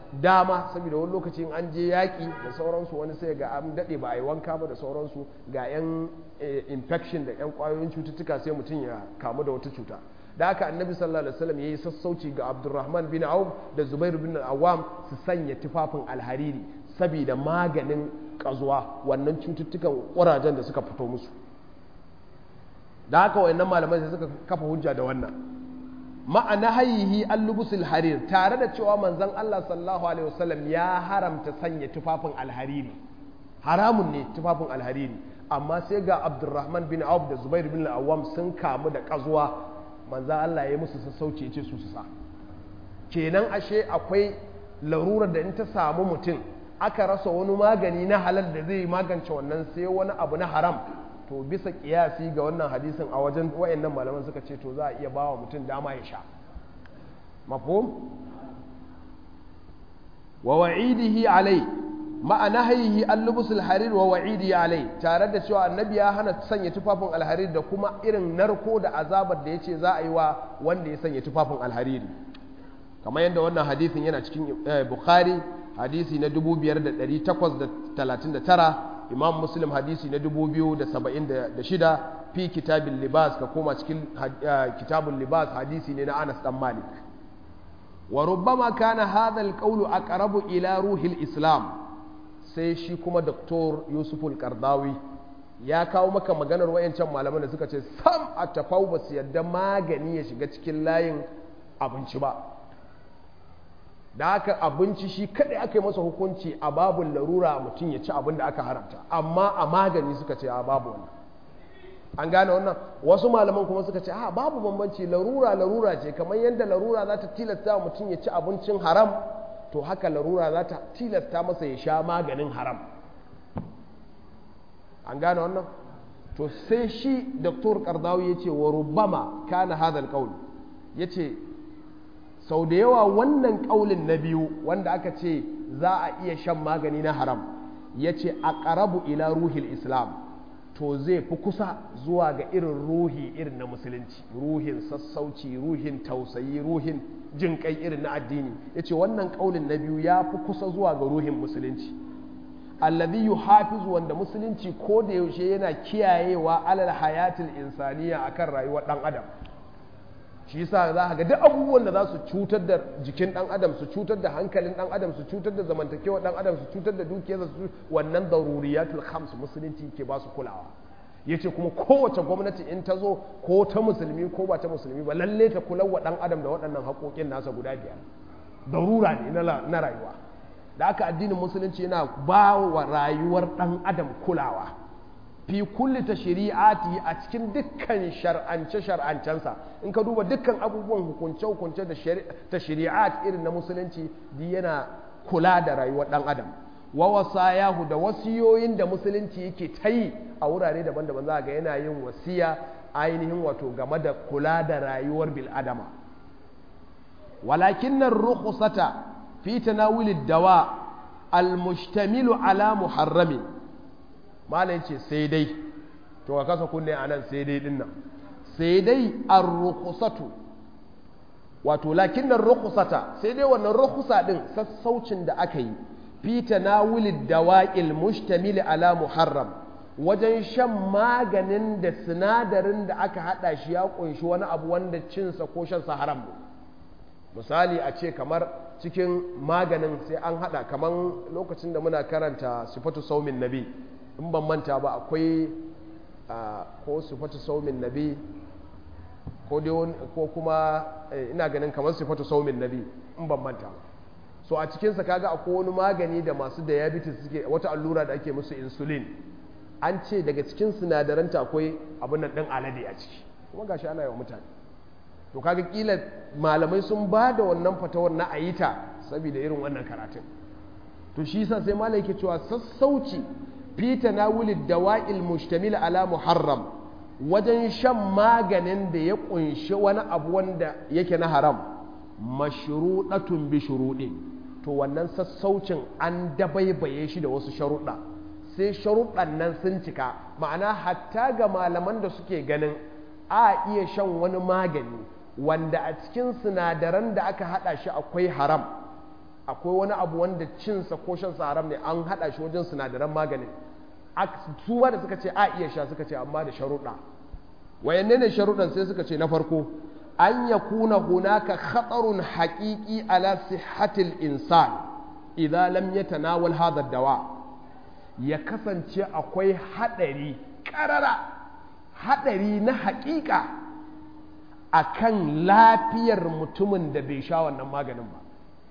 dama saboda wani lokacin an je yaƙi da sauransu wani sai ga an daɗe ba a yi wanka ba da sauransu ga 'yan infection da 'yan ƙwayoyin cututtuka sai mutum ya kamu da wata cuta da haka annabi sallallahu alaihi wasallam yayi sassauci ga abdurrahman bin auf da zubair bin awam su sanya tufafin alhariri saboda maganin kazuwa wannan cututtukan ƙurajen da suka fito musu da haka wayannan malamai sai suka kafa hujja da wannan ma'ana hayyihi allubusul harir tare da cewa manzon Allah sallallahu alaihi wasallam ya haramta sanya tufafin alhariri haramun ne tufafin alhariri amma sai ga Abdurrahman bin Auf da Zubair bin Awwam sun kamu da kazuwa manzon Allah ya yi musu sassauci ya ce su su sa kenan ashe akwai larurar da in ta samu mutum aka rasa wani magani na halal da zai magance wannan sai wani abu na haram to bisa kiyasi ga wannan hadisin a wajen wayannan malaman suka ce to za a iya bawa mutum dama ya sha mafhum wa wa'idihi alai ma'ana hayhi al-lubus al-harir wa wa'idihi alai tare da cewa annabi ya hana sanya tufafin alharir da kuma irin narko da azabar da yace za a yi wa wanda ya sanya tufafin alhariri kamar yadda wannan hadisin yana cikin bukhari hadisi na 5839 imam muslim hadisi na 2076 fi kitabin libas ka koma cikin kitabun libas hadisi ne na anas dan malik wa rubbama kana hadha alqawlu aqrabu ila ruhil islam sai shi kuma doktor yusuf al-qardawi ya kawo maka maganar wayancan malaman da suka ce sam a tafau ba su yadda magani ya shiga cikin layin abinci ba da haka abinci shi kadai aka yi masa hukunci a babun larura mutum ya ci abin da aka haramta amma a magani suka ce a babu wannan an gane wannan wasu malaman kuma suka ce a babu bambanci larura larura ce kamar yadda larura za ta tilasta mutum ya ci abincin haram to haka larura za ta tilasta masa ya sha maganin haram an gane wannan to sai shi doktor kardawi ya ce wa rubama kana hadal qaul ya ce sau da yawa wannan ƙaulin na biyu wanda aka ce za a iya shan magani na haram ya ce a ƙarabu ila ruhil islam to zai fi kusa zuwa ga irin ruhi irin na musulunci ruhin sassauci ruhin tausayi ruhin jin kai irin na addini ya ce wannan ƙaulin na biyu ya fi kusa zuwa ga ruhin musulunci alladhi yuhafizu wanda musulunci ko da yaushe yana kiyayewa alal hayatil insaniya akan rayuwar dan adam shi yasa za ka ga duk abubuwan da za su cutar da jikin dan adam su cutar da hankalin dan adam su cutar da zamantakewar dan adam su cutar da dukiyarsa su wannan daruriyatul khams musulunci ke ba su kulawa yace kuma kowace gwamnati in ta zo ko ta musulmi ko ba ta musulmi ba lalle ta kula wa dan adam da waɗannan haƙoƙin nasa guda biyar darura ne na rayuwa da aka addinin musulunci yana ba wa rayuwar dan adam kulawa fi kulli ta shari'ati a cikin dukkan shar'ance shar'ancensa in ka duba dukkan abubuwan hukunce hukunce da ta shari'at irin na musulunci di yana kula da rayuwar dan adam wa wasayahu da wasiyoyin da musulunci yake ta yi a wurare daban-daban za ga yana yin wasiya ainihin wato game da kula da rayuwar bil adama walakin nan rukhsata fi tanawulid dawa al-mushtamilu ala muharramin malam ce sai dai to ka kasa kunne a nan sai dai dinnan sai dai an rukusatu wato lakin nan rukusata sai dai wannan rukusa din sassaucin da aka yi fi tanawulid dawa'il mustamili ala muharram wajen shan maganin da sinadarin da aka hada shi ya kunshi wani abu wanda cinsa ko shansa haram misali a ce kamar cikin maganin sai an hada kamar lokacin da muna karanta sifatu saumin nabi in ban manta ba akwai ko sifatu saumin nabi ko ko kuma ina ganin kamar sifatu saumin nabi in ban manta ba so a cikinsa kaga akwai wani magani da masu diabetes suke wata allura da ake musu insulin an ce daga cikin sinadaranta akwai abin nan ɗin alade a ciki kuma gashi ana yi wa mutane to kaga kila malamai sun ba da wannan fatawar na ayita saboda irin wannan karatun to shi yasa sai malai yake cewa sassauci fi tanawulid dawa'il mushtamil ala muharram wajen shan maganin da ya kunshi wani abu wanda yake na haram mashruɗatun bi shuruɗin to wannan sassaucin an dabaibaye shi da wasu sharuɗa sai sharuɗan nan sun cika ma'ana hatta ga malaman da suke ganin a iya shan wani magani wanda a cikin sinadaran da aka haɗa shi akwai haram akwai wani abu wanda cinsa ko shansa haram ne an haɗa shi wajen sinadaran maganin su da suka ce a iya sha suka ce amma da sharuɗa wayanne ne sharuɗan sai suka ce na farko an ya kuna hunaka khatarun haƙiƙi ala sihhatil insan idan lam yatanawal hadha dawa ya kasance akwai haɗari ƙarara haɗari na haƙiƙa akan lafiyar mutumin da bai sha wannan maganin ba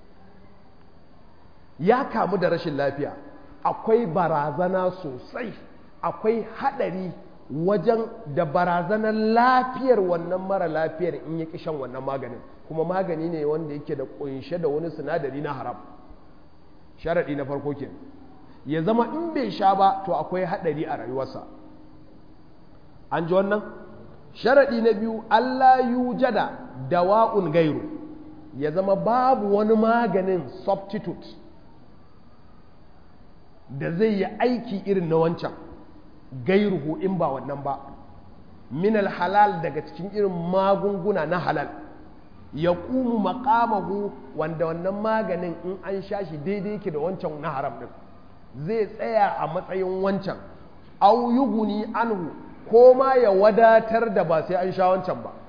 ya kamu da rashin lafiya akwai barazana sosai akwai haɗari wajen da barazanar lafiyar wannan mara lafiyar in ya ƙi shan wannan maganin kuma magani ne wanda yake da ƙunshe da wani sinadari na haram sharaɗi na farko ke ya zama in bai sha ba to akwai haɗari a rayuwarsa an ji wannan sharaɗi na biyu allah yujada dawa'un gairu ya zama babu wani maganin substitute da zai yi aiki irin na wancan gairuhu in ba wannan ba minal halal daga cikin irin magunguna na halal ya ƙumu makamahu wanda wannan maganin in an sha shi daidai yake da wancan na haram ɗin zai tsaya a matsayin wancan au yuguni anhu ko ma ya wadatar da ba sai an sha wancan ba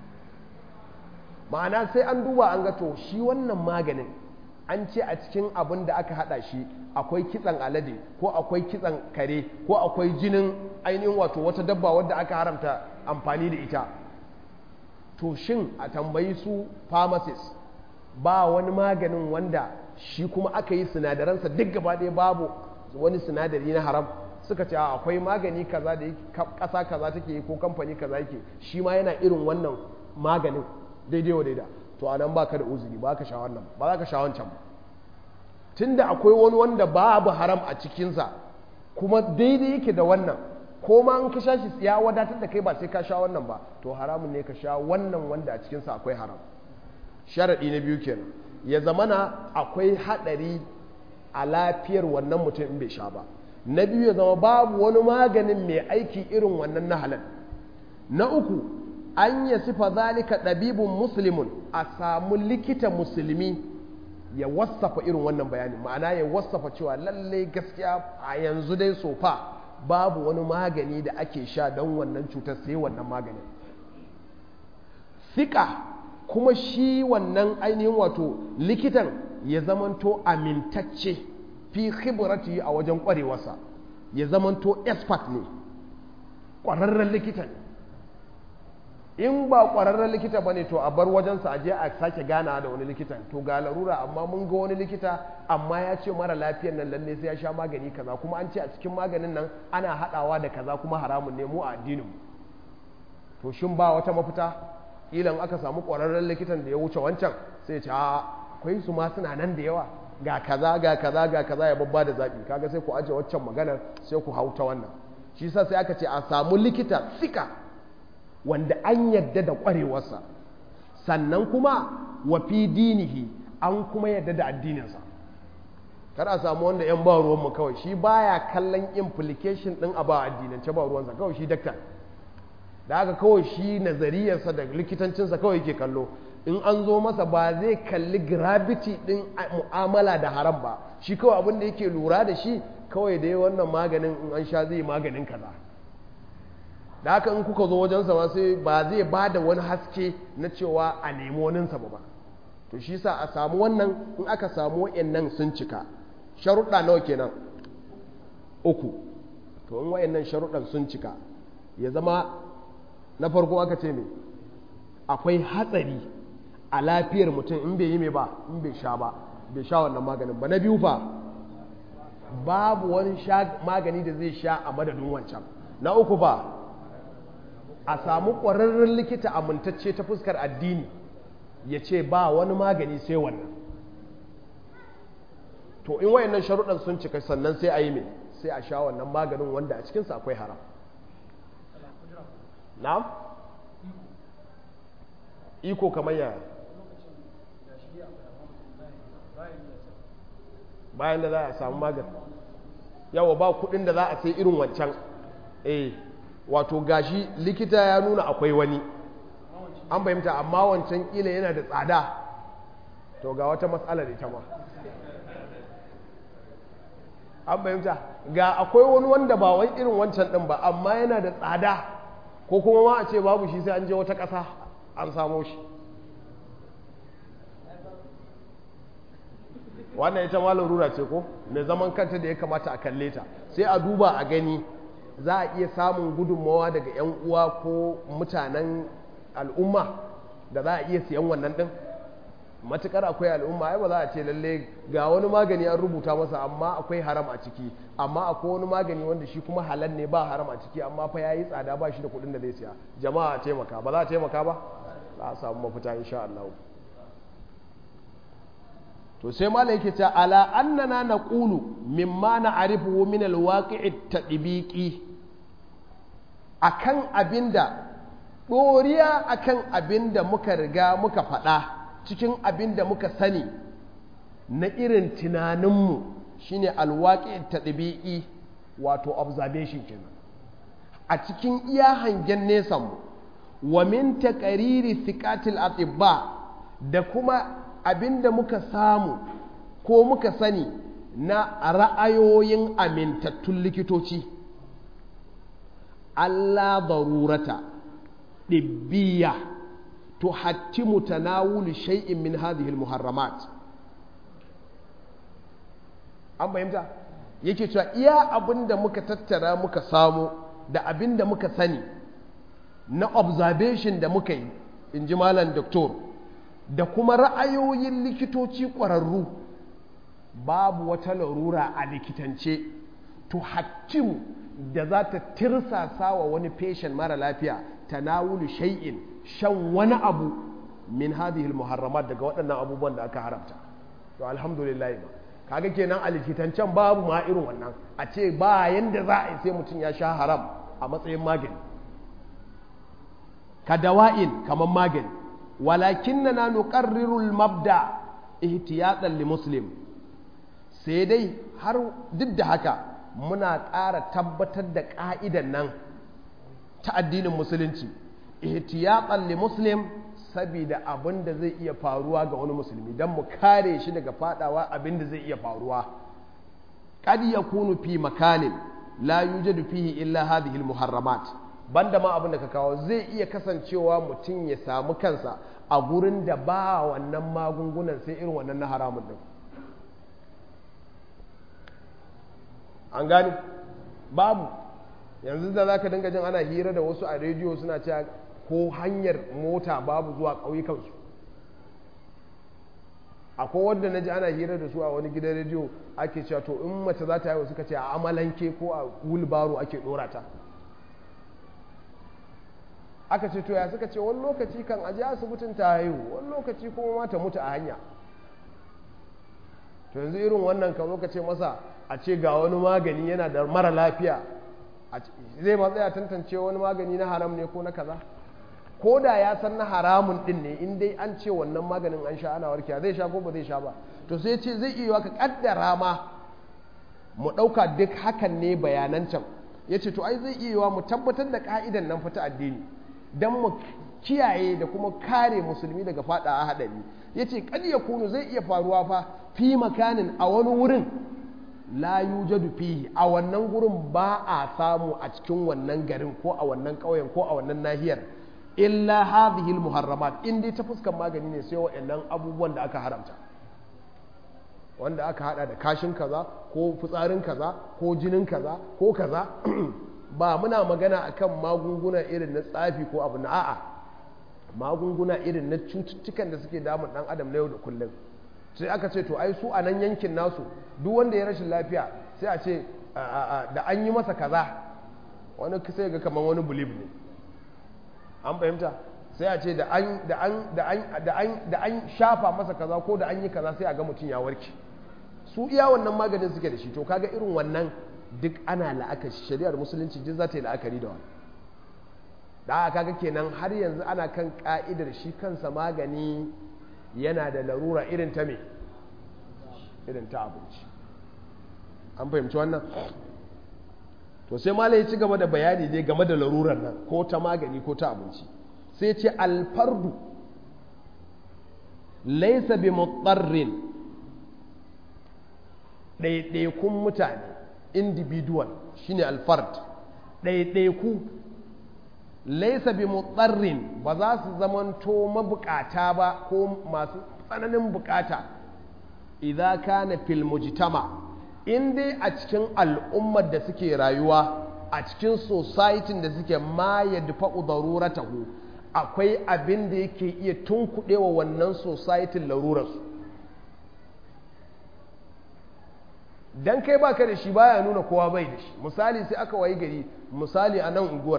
ma'ana sai an duba an ga to shi wannan maganin an ce a cikin abin da aka hada shi akwai kitsan alade ko akwai kitsan kare ko akwai jinin ainihin wato wata dabba wadda aka haramta amfani da ita to shin a tambayi su pharmacist ba wani maganin wanda shi kuma aka yi sinadaransa duk gaba ɗaya babu wani sinadari na haram suka ce akwai magani kaza da ƙasa kaza take yi ko kamfani kaza yake shi ma yana irin wannan maganin daidai wa daida to anan baka da uzuri ba ka sha wannan ba za ka sha wancan ba tunda akwai wani wanda babu haram a cikinsa kuma daidai yake da wannan ko ma in ka sha shi ya wadatar da kai ba sai ka sha wannan ba to haramun ne ka sha wannan wanda a cikinsa akwai haram sharaɗi na biyu kenan ya zamana akwai haɗari a lafiyar wannan mutum in bai sha ba na biyu ya zama babu wani maganin mai aiki irin wannan na halal na uku an ya sifa zalika ɗabibin musulmin a samu likita musulmi ya wasafa irin wannan bayanin ma'ana ya wasafa cewa lallai gaskiya a yanzu dai sofa babu wani magani da ake sha don wannan cutar sai wannan maganin fika kuma shi wannan ainihin wato likitan ya zamanto amintacce fi khibrati a wajen kwarewarsa ya zamanto expert ne ƙwararren likita ne in ba ƙwararren likita ba ne to a bar wajensa a je a sake gana da wani likitan to ga larura amma mun ga wani likita amma ya ce mara lafiyar nan lalle sai ya sha magani kaza kuma an ce a cikin maganin nan ana haɗawa da kaza kuma haramun ne mu a addinin to shin ba wata mafita ilan aka samu ƙwararren likitan da ya wuce wancan sai ce a akwai su ma suna nan da yawa ga kaza ga kaza ga kaza ya babba da zaɓi kaga sai ku aje waccan maganar sai ku hau ta wannan shi sa sai aka ce a samu likita sika wanda an yadda da ƙwarewarsa sannan kuma wa fi dinihi an kuma yadda da addininsa kar a samu wanda yan ba ruwanmu kawai shi baya kallon implication ɗin a ba addinance ba ruwansa kawai shi daktar da haka kawai shi nazariyarsa da likitancinsa kawai yake kallo in an zo masa ba zai kalli gravity din mu'amala da haram ba shi kawai abin da yake lura da shi kawai dai wannan maganin in an sha zai maganin kaza da haka in kuka zo wajensa ma sai ba zai ba da wani haske na cewa a nemi waninsa ba to shi sa a samu wannan in aka samu wa'annan sun cika sharuɗa nawa kenan uku to in wa'annan sharuɗan sun cika ya zama na farko aka ce me akwai hatsari a lafiyar mutum in bai yi mai ba in bai sha ba bai sha wannan maganin ba na biyu fa babu wani magani da zai sha a madadin wancan na uku fa a samu ƙwararren likita amintacce ta fuskar addini ya ce ba wani magani sai wannan to in wayannan sharuɗan sun cika sannan sai a yi mai sai a sha wannan maganin wanda a cikinsa akwai haram na'am iko kamar yaya bayan da za a samu magani yawa ba kudin da za a sai irin wancan eh wato gashi likita ya nuna akwai wani an fahimta amma wancan kila yana da tsada to ga wata matsalar ita ma an fahimta ga akwai wani wanda ba wai irin wancan din ba amma yana da tsada ko kuma ma a ce babu shi sai an je wata ƙasa an samo shi wannan ita ma larura ce ko mai zaman kanta da ya kamata a kalle ta sai a duba a gani za a iya samun gudunmawa daga 'yan uwa ko mutanen al'umma da za a iya siyan wannan din matukar akwai al'umma ai ba za a ce lalle ga wani magani an rubuta masa amma akwai haram a ciki amma akwai wani magani wanda shi kuma halal ne ba haram a ciki amma fa yayi tsada ba shi da kuɗin da zai siya jama'a taimaka ba za a taimaka ba za a samu mafita insha Allah to sai malai yake ta ala annana naqulu mimma na'rifu min alwaqi'i tadbiqi akan abinda doriya akan abinda muka riga muka faɗa cikin abinda muka sani na irin tunaninmu shine alwaqi'i tadbiqi wato observation kenan a cikin iya hangen nesan mu wa min taqariri thiqatil atibba da kuma abinda muka samu ko muka sani na ra'ayoyin amintattun likitoci Allah darurata ɗibbiya to hatti mutanawulu shay'in min hadhihi muharramat an fahimta yake cewa iya abinda muka tattara muka samu da abinda muka sani na observation da muka yi in ji malam doktor da kuma ra'ayoyin likitoci ƙwararru babu wata larura a likitance to hakimu da za ta tirsasa wa wani feshen mara lafiya tanawulu shay'in shan wani abu min hadhihi muharramat daga waɗannan abubuwan da aka haramta to alhamdulillah ba kaga kenan a likitancen babu ma irin wannan a ce ba yanda za a yi sai mutum ya sha haram a matsayin magani ka dawa'in kamar magani walakinna nuqarriru al-mabda ihtiyatan li muslim sai dai har duk da haka muna ƙara tabbatar da ƙa'idan nan ta addinin musulunci ihtiyatan li muslim saboda abin da zai iya faruwa ga wani musulmi don mu kare shi daga fadawa abin da zai iya faruwa qad yakunu fi makanin la yujadu fihi illa hadhihi al-muharramat banda ma abin da ka kawo zai iya kasancewa mutum ya samu kansa a gurin da ba wannan magungunan sai irin wannan na haramun din an gani babu yanzu da za ka dinga jin ana hira da wasu a rediyo suna cewa ko hanyar mota babu zuwa ƙauyukansu akwai wadda na ji ana hira da su a wani gidan rediyo ake cewa to in mace za ta yi suka ce a amalanke ko a wulbaro ake ɗora ta aka ce to ya suka ce wani lokaci kan aji asibitin ta haihu wani lokaci kuma ma ta mutu a hanya to yanzu irin wannan ka zo ka ce masa a ce ga wani magani yana da mara lafiya zai ma tsaya tantance wani magani na haram ne ko na kaza ko da ya san na haramun din ne in dai an ce wannan maganin an sha ana warkewa zai sha ko ba zai sha ba to sai ce zai iya ka kaddara ma mu ɗauka duk hakan ne bayanan can ya ce to ai zai iya mu tabbatar da ka'idan nan fita addini don mu kiyaye da kuma kare musulmi daga fada a haɗari ya ce ya kunu zai iya faruwa fa fi makanin a wani wurin la yujadu fihi a wannan gurin ba a samu a cikin wannan garin ko a wannan ƙauyen ko a wannan nahiyar illa hadhihi muharramat in dai ta fuskan magani ne sai wa'annan abubuwan da aka haramta wanda aka hada da kashin kaza ko fitsarin kaza ko jinin kaza ko kaza ba muna magana akan magunguna irin na tsafi ko abu na a'a magunguna irin na cututtukan da suke damun dan adam na yau da kullum sai aka ce to ai su a nan yankin nasu duk wanda ya rashin lafiya sai a ce da an yi masa kaza wani sai ga kamar wani bulib ne an fahimta sai a ce da an shafa masa kaza ko da an yi kaza sai a ga mutum ya warke su iya wannan maganin suke da shi to kaga irin wannan duk ana la'akari shari'ar musulunci duk za ta yi la'akari da wani da kaga kenan har yanzu ana kan ka'idar shi kansa magani yana da larura irin ta me irin ta abinci an fahimci wannan to sai malai ya ci gaba da bayani dai game da larurar nan ko ta magani ko ta abinci sai ce alfardu laisa bi mutsarrin ɗaiɗaikun mutane individual shine alfard ɗaiɗaiku laisa bi mutsarrin ba za su zamanto mabukata ba ko masu tsananin bukata idan kana fil mujtama in dai a cikin al'ummar da suke rayuwa a cikin society da suke ma ya dafa'u daruratahu akwai abin da yake iya tunkuɗewa wannan society larurarsu dan kai baka da shi baya nuna kowa bai da shi misali sai aka wayi gari misali a nan unguwar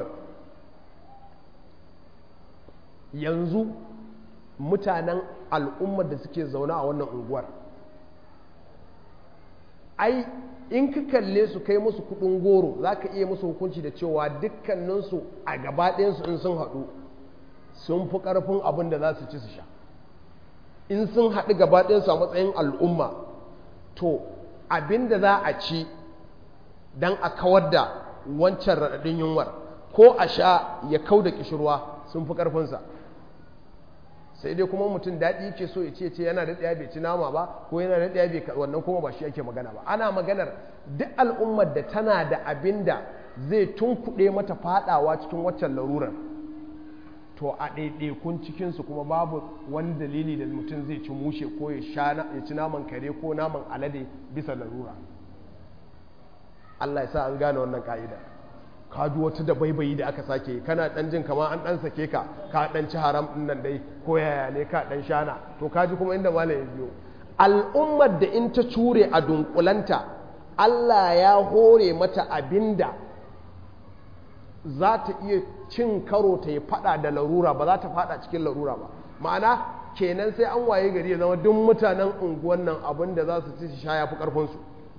yanzu mutanen al'ummar da suke zaune a wannan unguwar ai in ka kalle su kai musu kudin goro za ka iya musu hukunci da cewa dukkaninsu a gabaɗayansu in sun haɗu sun fi ƙarfin abin da za su ci su sha in sun haɗu gabaɗayansu a matsayin al'umma to abin da za a ci don a kawar da wancan raɗaɗin yunwar ko a sha ya kau da ƙishirwa sun fi ƙarfinsa sai dai kuma mutum daɗi yake so ya ce ce yana da ɗaya bai ci nama ba ko yana da ɗaya bai wannan kuma ba shi ake magana ba ana maganar duk al'ummar da tana da abin da zai tunkuɗe mata faɗawa cikin waccan larurar to a ɗaiɗaikun cikinsu kuma babu wani dalili da mutum zai ci mushe ko ya ci naman kare ko naman alade bisa larura Allah ya sa an gane wannan ka'ida ka ji wata da baibayi da aka sake kana dan jin kama an dan sake ka ka dan ci haram din nan dai ko yaya ne ka dan shana to ka ji kuma inda malam ya biyo al'ummar da in ta cure a dunkulanta Allah ya hore mata abinda za ta iya cin karo ta yi fada da larura ba za ta fada cikin larura ba ma'ana kenan sai an waye gari ya zama duk mutanen unguwan nan abin da za su ci su sha ya fi karfinsu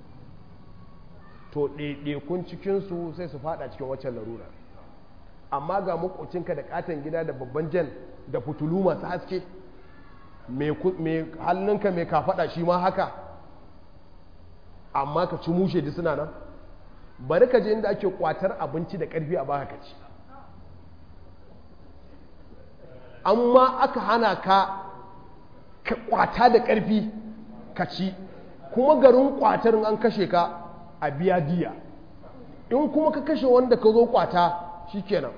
to ɗaiɗaikun cikinsu sai su fada cikin waccan larura amma ga makocinka da katon gida da babban jan da fitulu masu haske mai hannunka mai kafaɗa shi ma haka amma ka ci mushe duk suna nan bari ka je inda ake kwatar abinci da ƙarfi a baka ka ci amma aka hana ka ka kwata da ƙarfi ka ci kuma garin kwatar an kashe ka a biya diya in kuma ka kashe wanda ka zo kwata shikenan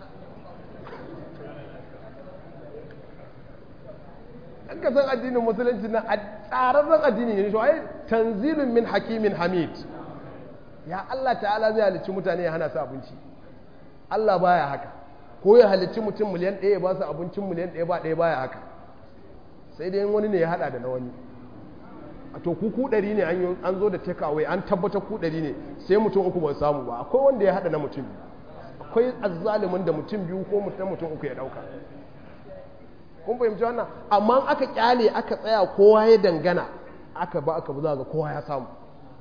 an ka san addinin musulunci na tsararren addini ne shi ai tanzilun min hakimin hamid ya Allah ta'ala zai halicci mutane ya hana su abinci Allah baya haka ko ya halicci mutum miliyan ɗaya ba su abincin miliyan ɗaya ba ɗaya baya haka sai dai wani ne ya hada da na wani a to ku ku ɗari ne an zo da take away an tabbatar ku ɗari ne sai mutum uku ba samu ba akwai wanda ya hada na mutum akwai azzalimin da mutum biyu ko mutum mutum uku ya ɗauka kun fahimci wannan amma aka kyale aka tsaya kowa ya dangana aka ba aka za ga kowa ya samu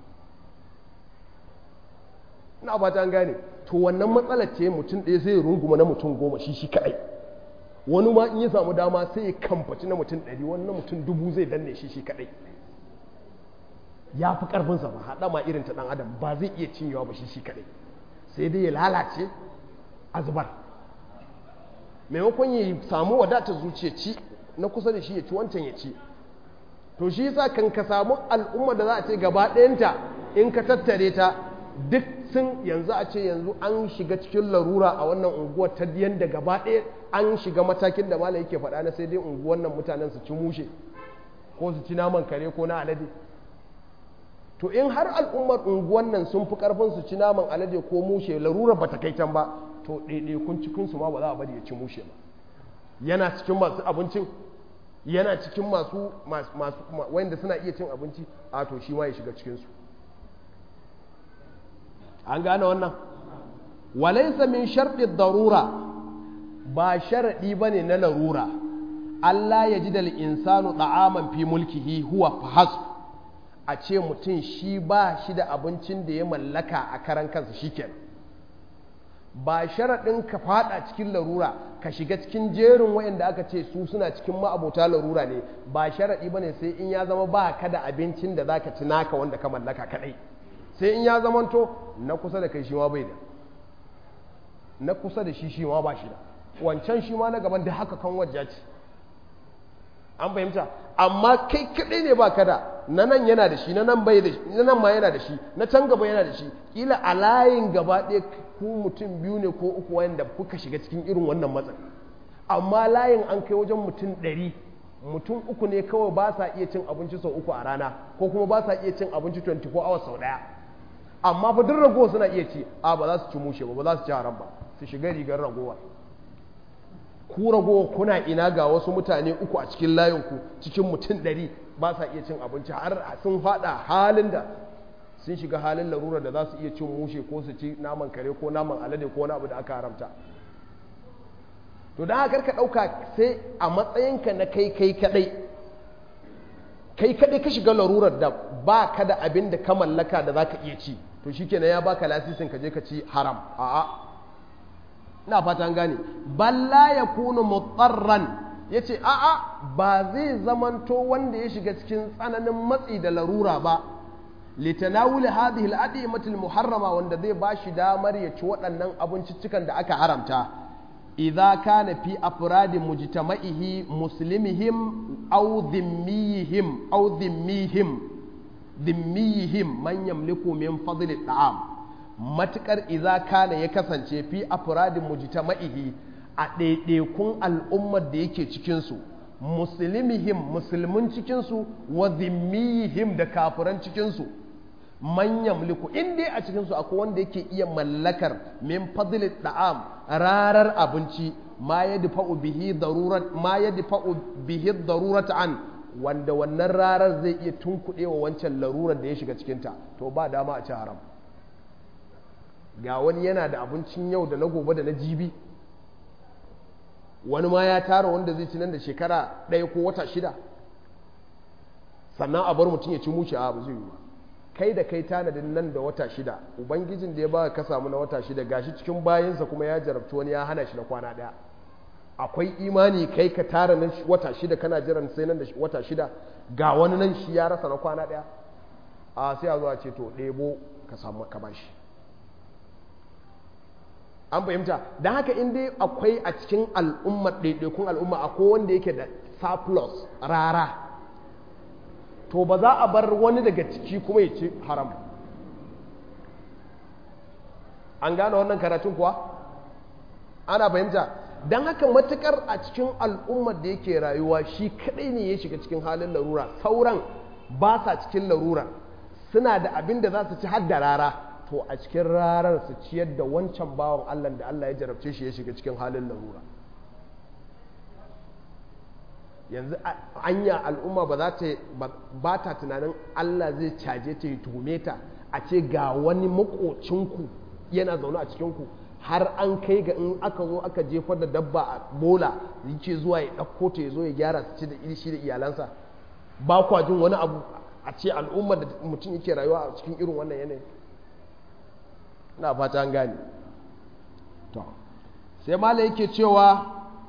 ina ba ta gane to wannan matsalar ce mutum ɗaya sai ya runguma na mutum goma shi shi kaɗai wani ma in ya samu dama sai ya kamfaci na mutum ɗari wani na mutum dubu zai danne shi shi kaɗai ya fi ƙarfinsa ba haɗa ma irin ta ɗan adam ba zai iya cinyewa ba shi shi kaɗai sai dai ya lalace a zubar maimakon ya samu wadatar zuciya ci na kusa da shi ya ci wancan ya ci to shi yasa kan ka samu al'umma da za a ce gaba ɗayanta in ka tattare ta duk sun yanzu a ce yanzu an shiga cikin larura a wannan unguwar ta yanda gaba ɗaya an shiga matakin da malam yake faɗa na sai dai unguwar nan mutanen su ci mushe ko su ci naman kare ko na alade to in har al'ummar unguwar nan sun fi karfin su ci naman alade ko mushe larura ba ta kai can ba to ɗaiɗaikun cikinsu ma ba za a bari ya ci mushe ba yana cikin masu abincin yana cikin masu masu wanda suna iya cin abinci a to shi ma ya shiga cikinsu an gane wannan walaisa min sharɗi darura ba sharaɗi ba ne na larura Allah ya ji da insanu ɗa'aman fi mulkihi huwa fahasb a ce mutum shi ba shi da abincin da ya mallaka a karan kansa shikenan ba sharaɗin ka fada cikin larura ka shiga cikin jerin wayanda aka ce su suna cikin ma'abota larura ne ba sharaɗi ba ne sai in ya zama ba ka da abincin da za ka ci naka wanda ka mallaka kaɗai sai in ya zamanto na kusa da kai shi ma bai da na kusa da shi shi ma ba shi da wancan shi ma na gaban da haka kan wajja ce an fahimta amma kai kaɗai ne ba ka da na nan yana da shi na nan bai da shi na nan ma yana da shi na can gaba yana da shi kila a layin gaba ɗaya ku mutum biyu ne ko uku wanda kuka shiga cikin irin wannan matsin amma layin an kai wajen mutum ɗari mutum uku ne kawai ba sa iya cin abinci sau uku a rana ko kuma ba sa iya cin abinci 24 hours sau ɗaya amma fa duk ragowa suna iya ci a ba za su ci mushe ba ba za su ci haram ba su shiga rigar ragowa ku ragowa kuna ina ga wasu mutane uku a cikin layinku cikin mutum ɗari ba sa iya cin abinci har sun faɗa halin da sun shiga halin larura da za su iya cin mushe ko su ci naman kare ko naman alade ko wani abu da aka haramta to da haka ka ɗauka sai a matsayinka na kai kai kaɗai kai kaɗai ka shiga larurar da ba ka da abin da ka mallaka da za ka iya ci to shi kenan ya baka lasisin ka je ka ci haram a'a ina fata an gane balla ya kunu mutsarran ya ce a'a ba zai zamanto wanda ya shiga cikin tsananin matsi da larura ba litanawuli hadhihi al-adimatul muharrama wanda zai bashi damar ya ci waɗannan abinciccikan da aka haramta idza kana fi afradi mujtama'ihi muslimihim aw dhimmihim aw dhimmihim dhimmihim man yamliku min fadli at'am matukar idza kana ya kasance fi afradi mujtama'ihi a ɗaiɗaikun al'ummar da yake cikin su muslimihim musulmin cikin su wa dhimmihim da kafiran cikin su man yamliku in dai a cikin su akwai wanda yake iya mallakar min fadli da'am rarar abinci ma yadfa'u bihi darurat ma yadfa'u bihi darurat an wanda wannan rarar zai iya tunkuɗewa wancan larurar da ya shiga cikin ta to ba dama a ci haram ga wani yana da abincin yau da na gobe da na jibi wani ma ya tara wanda zai ci nan da shekara ɗaya ko wata shida sannan a bar mutum ya ci muci a ba zai yi ba kai da kai tanadin nan da wata shida ubangijin da ya ba ka samu na wata shida gashi cikin bayansa kuma ya jarabci wani ya hana shi na kwana daya akwai imani kai ka tara nan wata shida kana jiran sai nan da wata shida ga wani nan shi ya rasa na kwana daya a sai a zuwa ce to ɗebo ka samu ka bashi an fahimta don haka in dai akwai a cikin al'ummar ɗaiɗaikun al'umma akwai wanda yake da surplus rara to ba za a bar wani daga ciki kuma ya ci haram an gane wannan karatun kuwa ana fahimta don haka matukar a cikin al'ummar da yake rayuwa shi kadai ne ya shiga cikin halin larura sauran ba sa cikin larura suna da abin da za su ci har da rara to a cikin rarar su ciyar da wancan bawan allah da allah ya jarabce shi ya shiga cikin halin larura yanzu anya al'umma ba za ta ba ta tunanin Allah zai caje ta yi tuhume ta a ce ga wani makocinku yana zaune a cikinku har an kai ga in aka zo aka jefar da dabba a bola yake zuwa ya ɗauko ta ya zo ya gyara su ci da irishi da iyalansa ba kwa jin wani abu a ce al'umma da mutum yake rayuwa a cikin irin wannan yanayi na fata an gane to sai mala yake cewa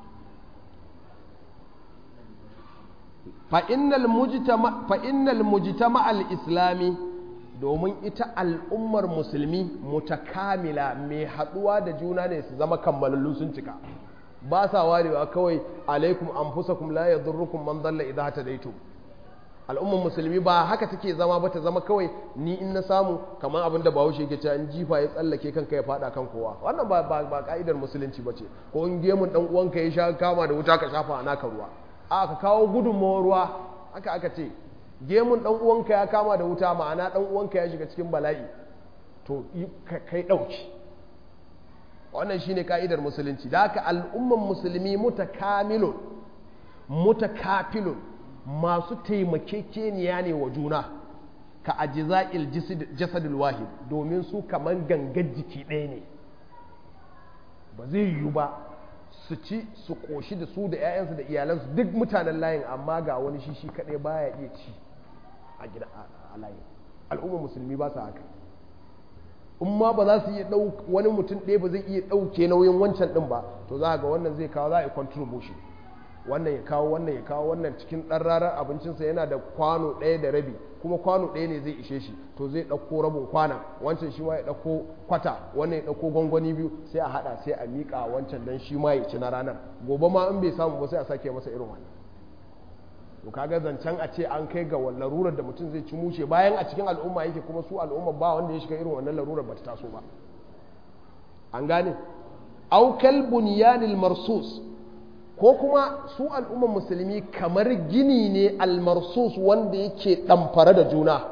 fa'innal mujtama al-islami domin ita al'ummar musulmi mutakamila mai haɗuwa da juna ne su zama kammalallu sun cika ba sa warewa kawai alaikum anfusakum la yadurrukum man dalla idza hadaytum al'ummar musulmi ba haka take zama ba ta zama kawai ni in na samu kamar abin da bahaushe yake cewa in jifa ya tsallake kanka ya fada kan kowa wannan ba ba ka'idar musulunci bace ko in gemun dan uwanka ya sha kama da wuta ka shafa a naka ruwa a ka kawo gudunmawar ruwa haka aka ce gemun dan uwanka ya kama da wuta ma'ana dan uwanka ya shiga cikin bala'i to kai dauki wannan shine ka'idar musulunci da haka al'umman musulmi mutakamilun mutakafilun masu taimakekeniya ne wa juna ka ajiza'il jasadil wahid domin su kaman gangar jiki ɗaya ne ba zai yiwu ba su ci su ƙoshi da su da 'ya'yansu da iyalansu duk mutanen layin amma ga wani shi shi kaɗai baya iya ci a gida a layin al'ummar musulmi ba su haka in ma ba za su iya ɗau wani mutum ɗaya ba zai iya ɗauke nauyin wancan ɗin ba to za ga wannan zai kawo za a yi contribution wannan ya kawo wannan ya kawo wannan cikin ɗan rarar abincinsa yana da kwano ɗaya da rabi kuma kwano ɗaya ne zai ishe shi to zai ɗauko rabin kwana wancan shi ma ya ɗauko kwata wannan ya ɗauko gwangwani biyu sai a haɗa sai a miƙa wancan don shi ma ya ci na ranar gobe ma in bai samu ba sai a sake masa irin wannan to kaga zancen a ce an kai ga larurar da mutum zai ci mushe bayan a cikin al'umma yake kuma su al'umma ba wanda ya shiga irin wannan larurar ba ta taso ba an gane aukal bunyanil marsus ko kuma su al'umman musulmi kamar gini ne almarsus wanda yake ɗamfare da juna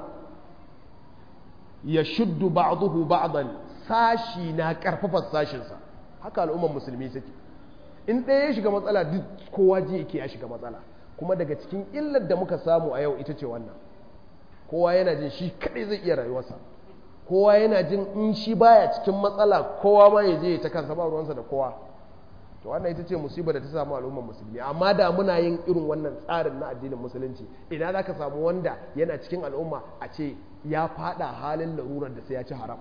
ya shuddu ba'duhu ba'dan sashi na karfafa sashinsa haka al'umman musulmi suke in ɗaya ya shiga matsala duk kowa ji yake ya shiga matsala kuma daga cikin illar da muka samu a yau ita ce wannan kowa yana jin shi kaɗai zai iya rayuwarsa kowa yana jin in shi baya cikin matsala kowa ma ya je ta kansa ba ruwansa da kowa to wannan ita ce musibar da ta samu al'ummar musulmi amma da muna yin irin wannan tsarin na addinin musulunci ina za ka samu wanda yana cikin al'umma a ce ya fada halin larurar da sai ya ci haram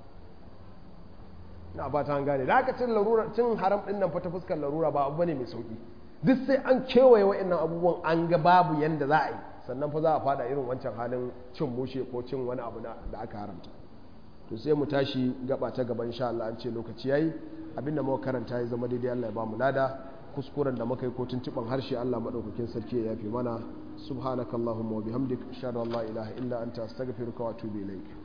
na ba ta gane da aka cin larura cin haram din nan fa ta fuskar larura ba abu bane mai sauki duk sai an kewaye wa'annan abubuwan an ga babu yanda za a yi sannan fa za a fada irin wancan halin cin mushe ko cin wani abu da aka haramta to sai mu tashi gaba ta gaban insha Allah an ce lokaci yayi abinda muka karanta ya zama daidai Allah ya ba mu lada kuskuren da muka yi ko tuntuban harshe Allah madaukakin sarki ya yafi mana subhanakallahumma wa bihamdik ashhadu an la ilaha illa anta astaghfiruka wa atubu ilaik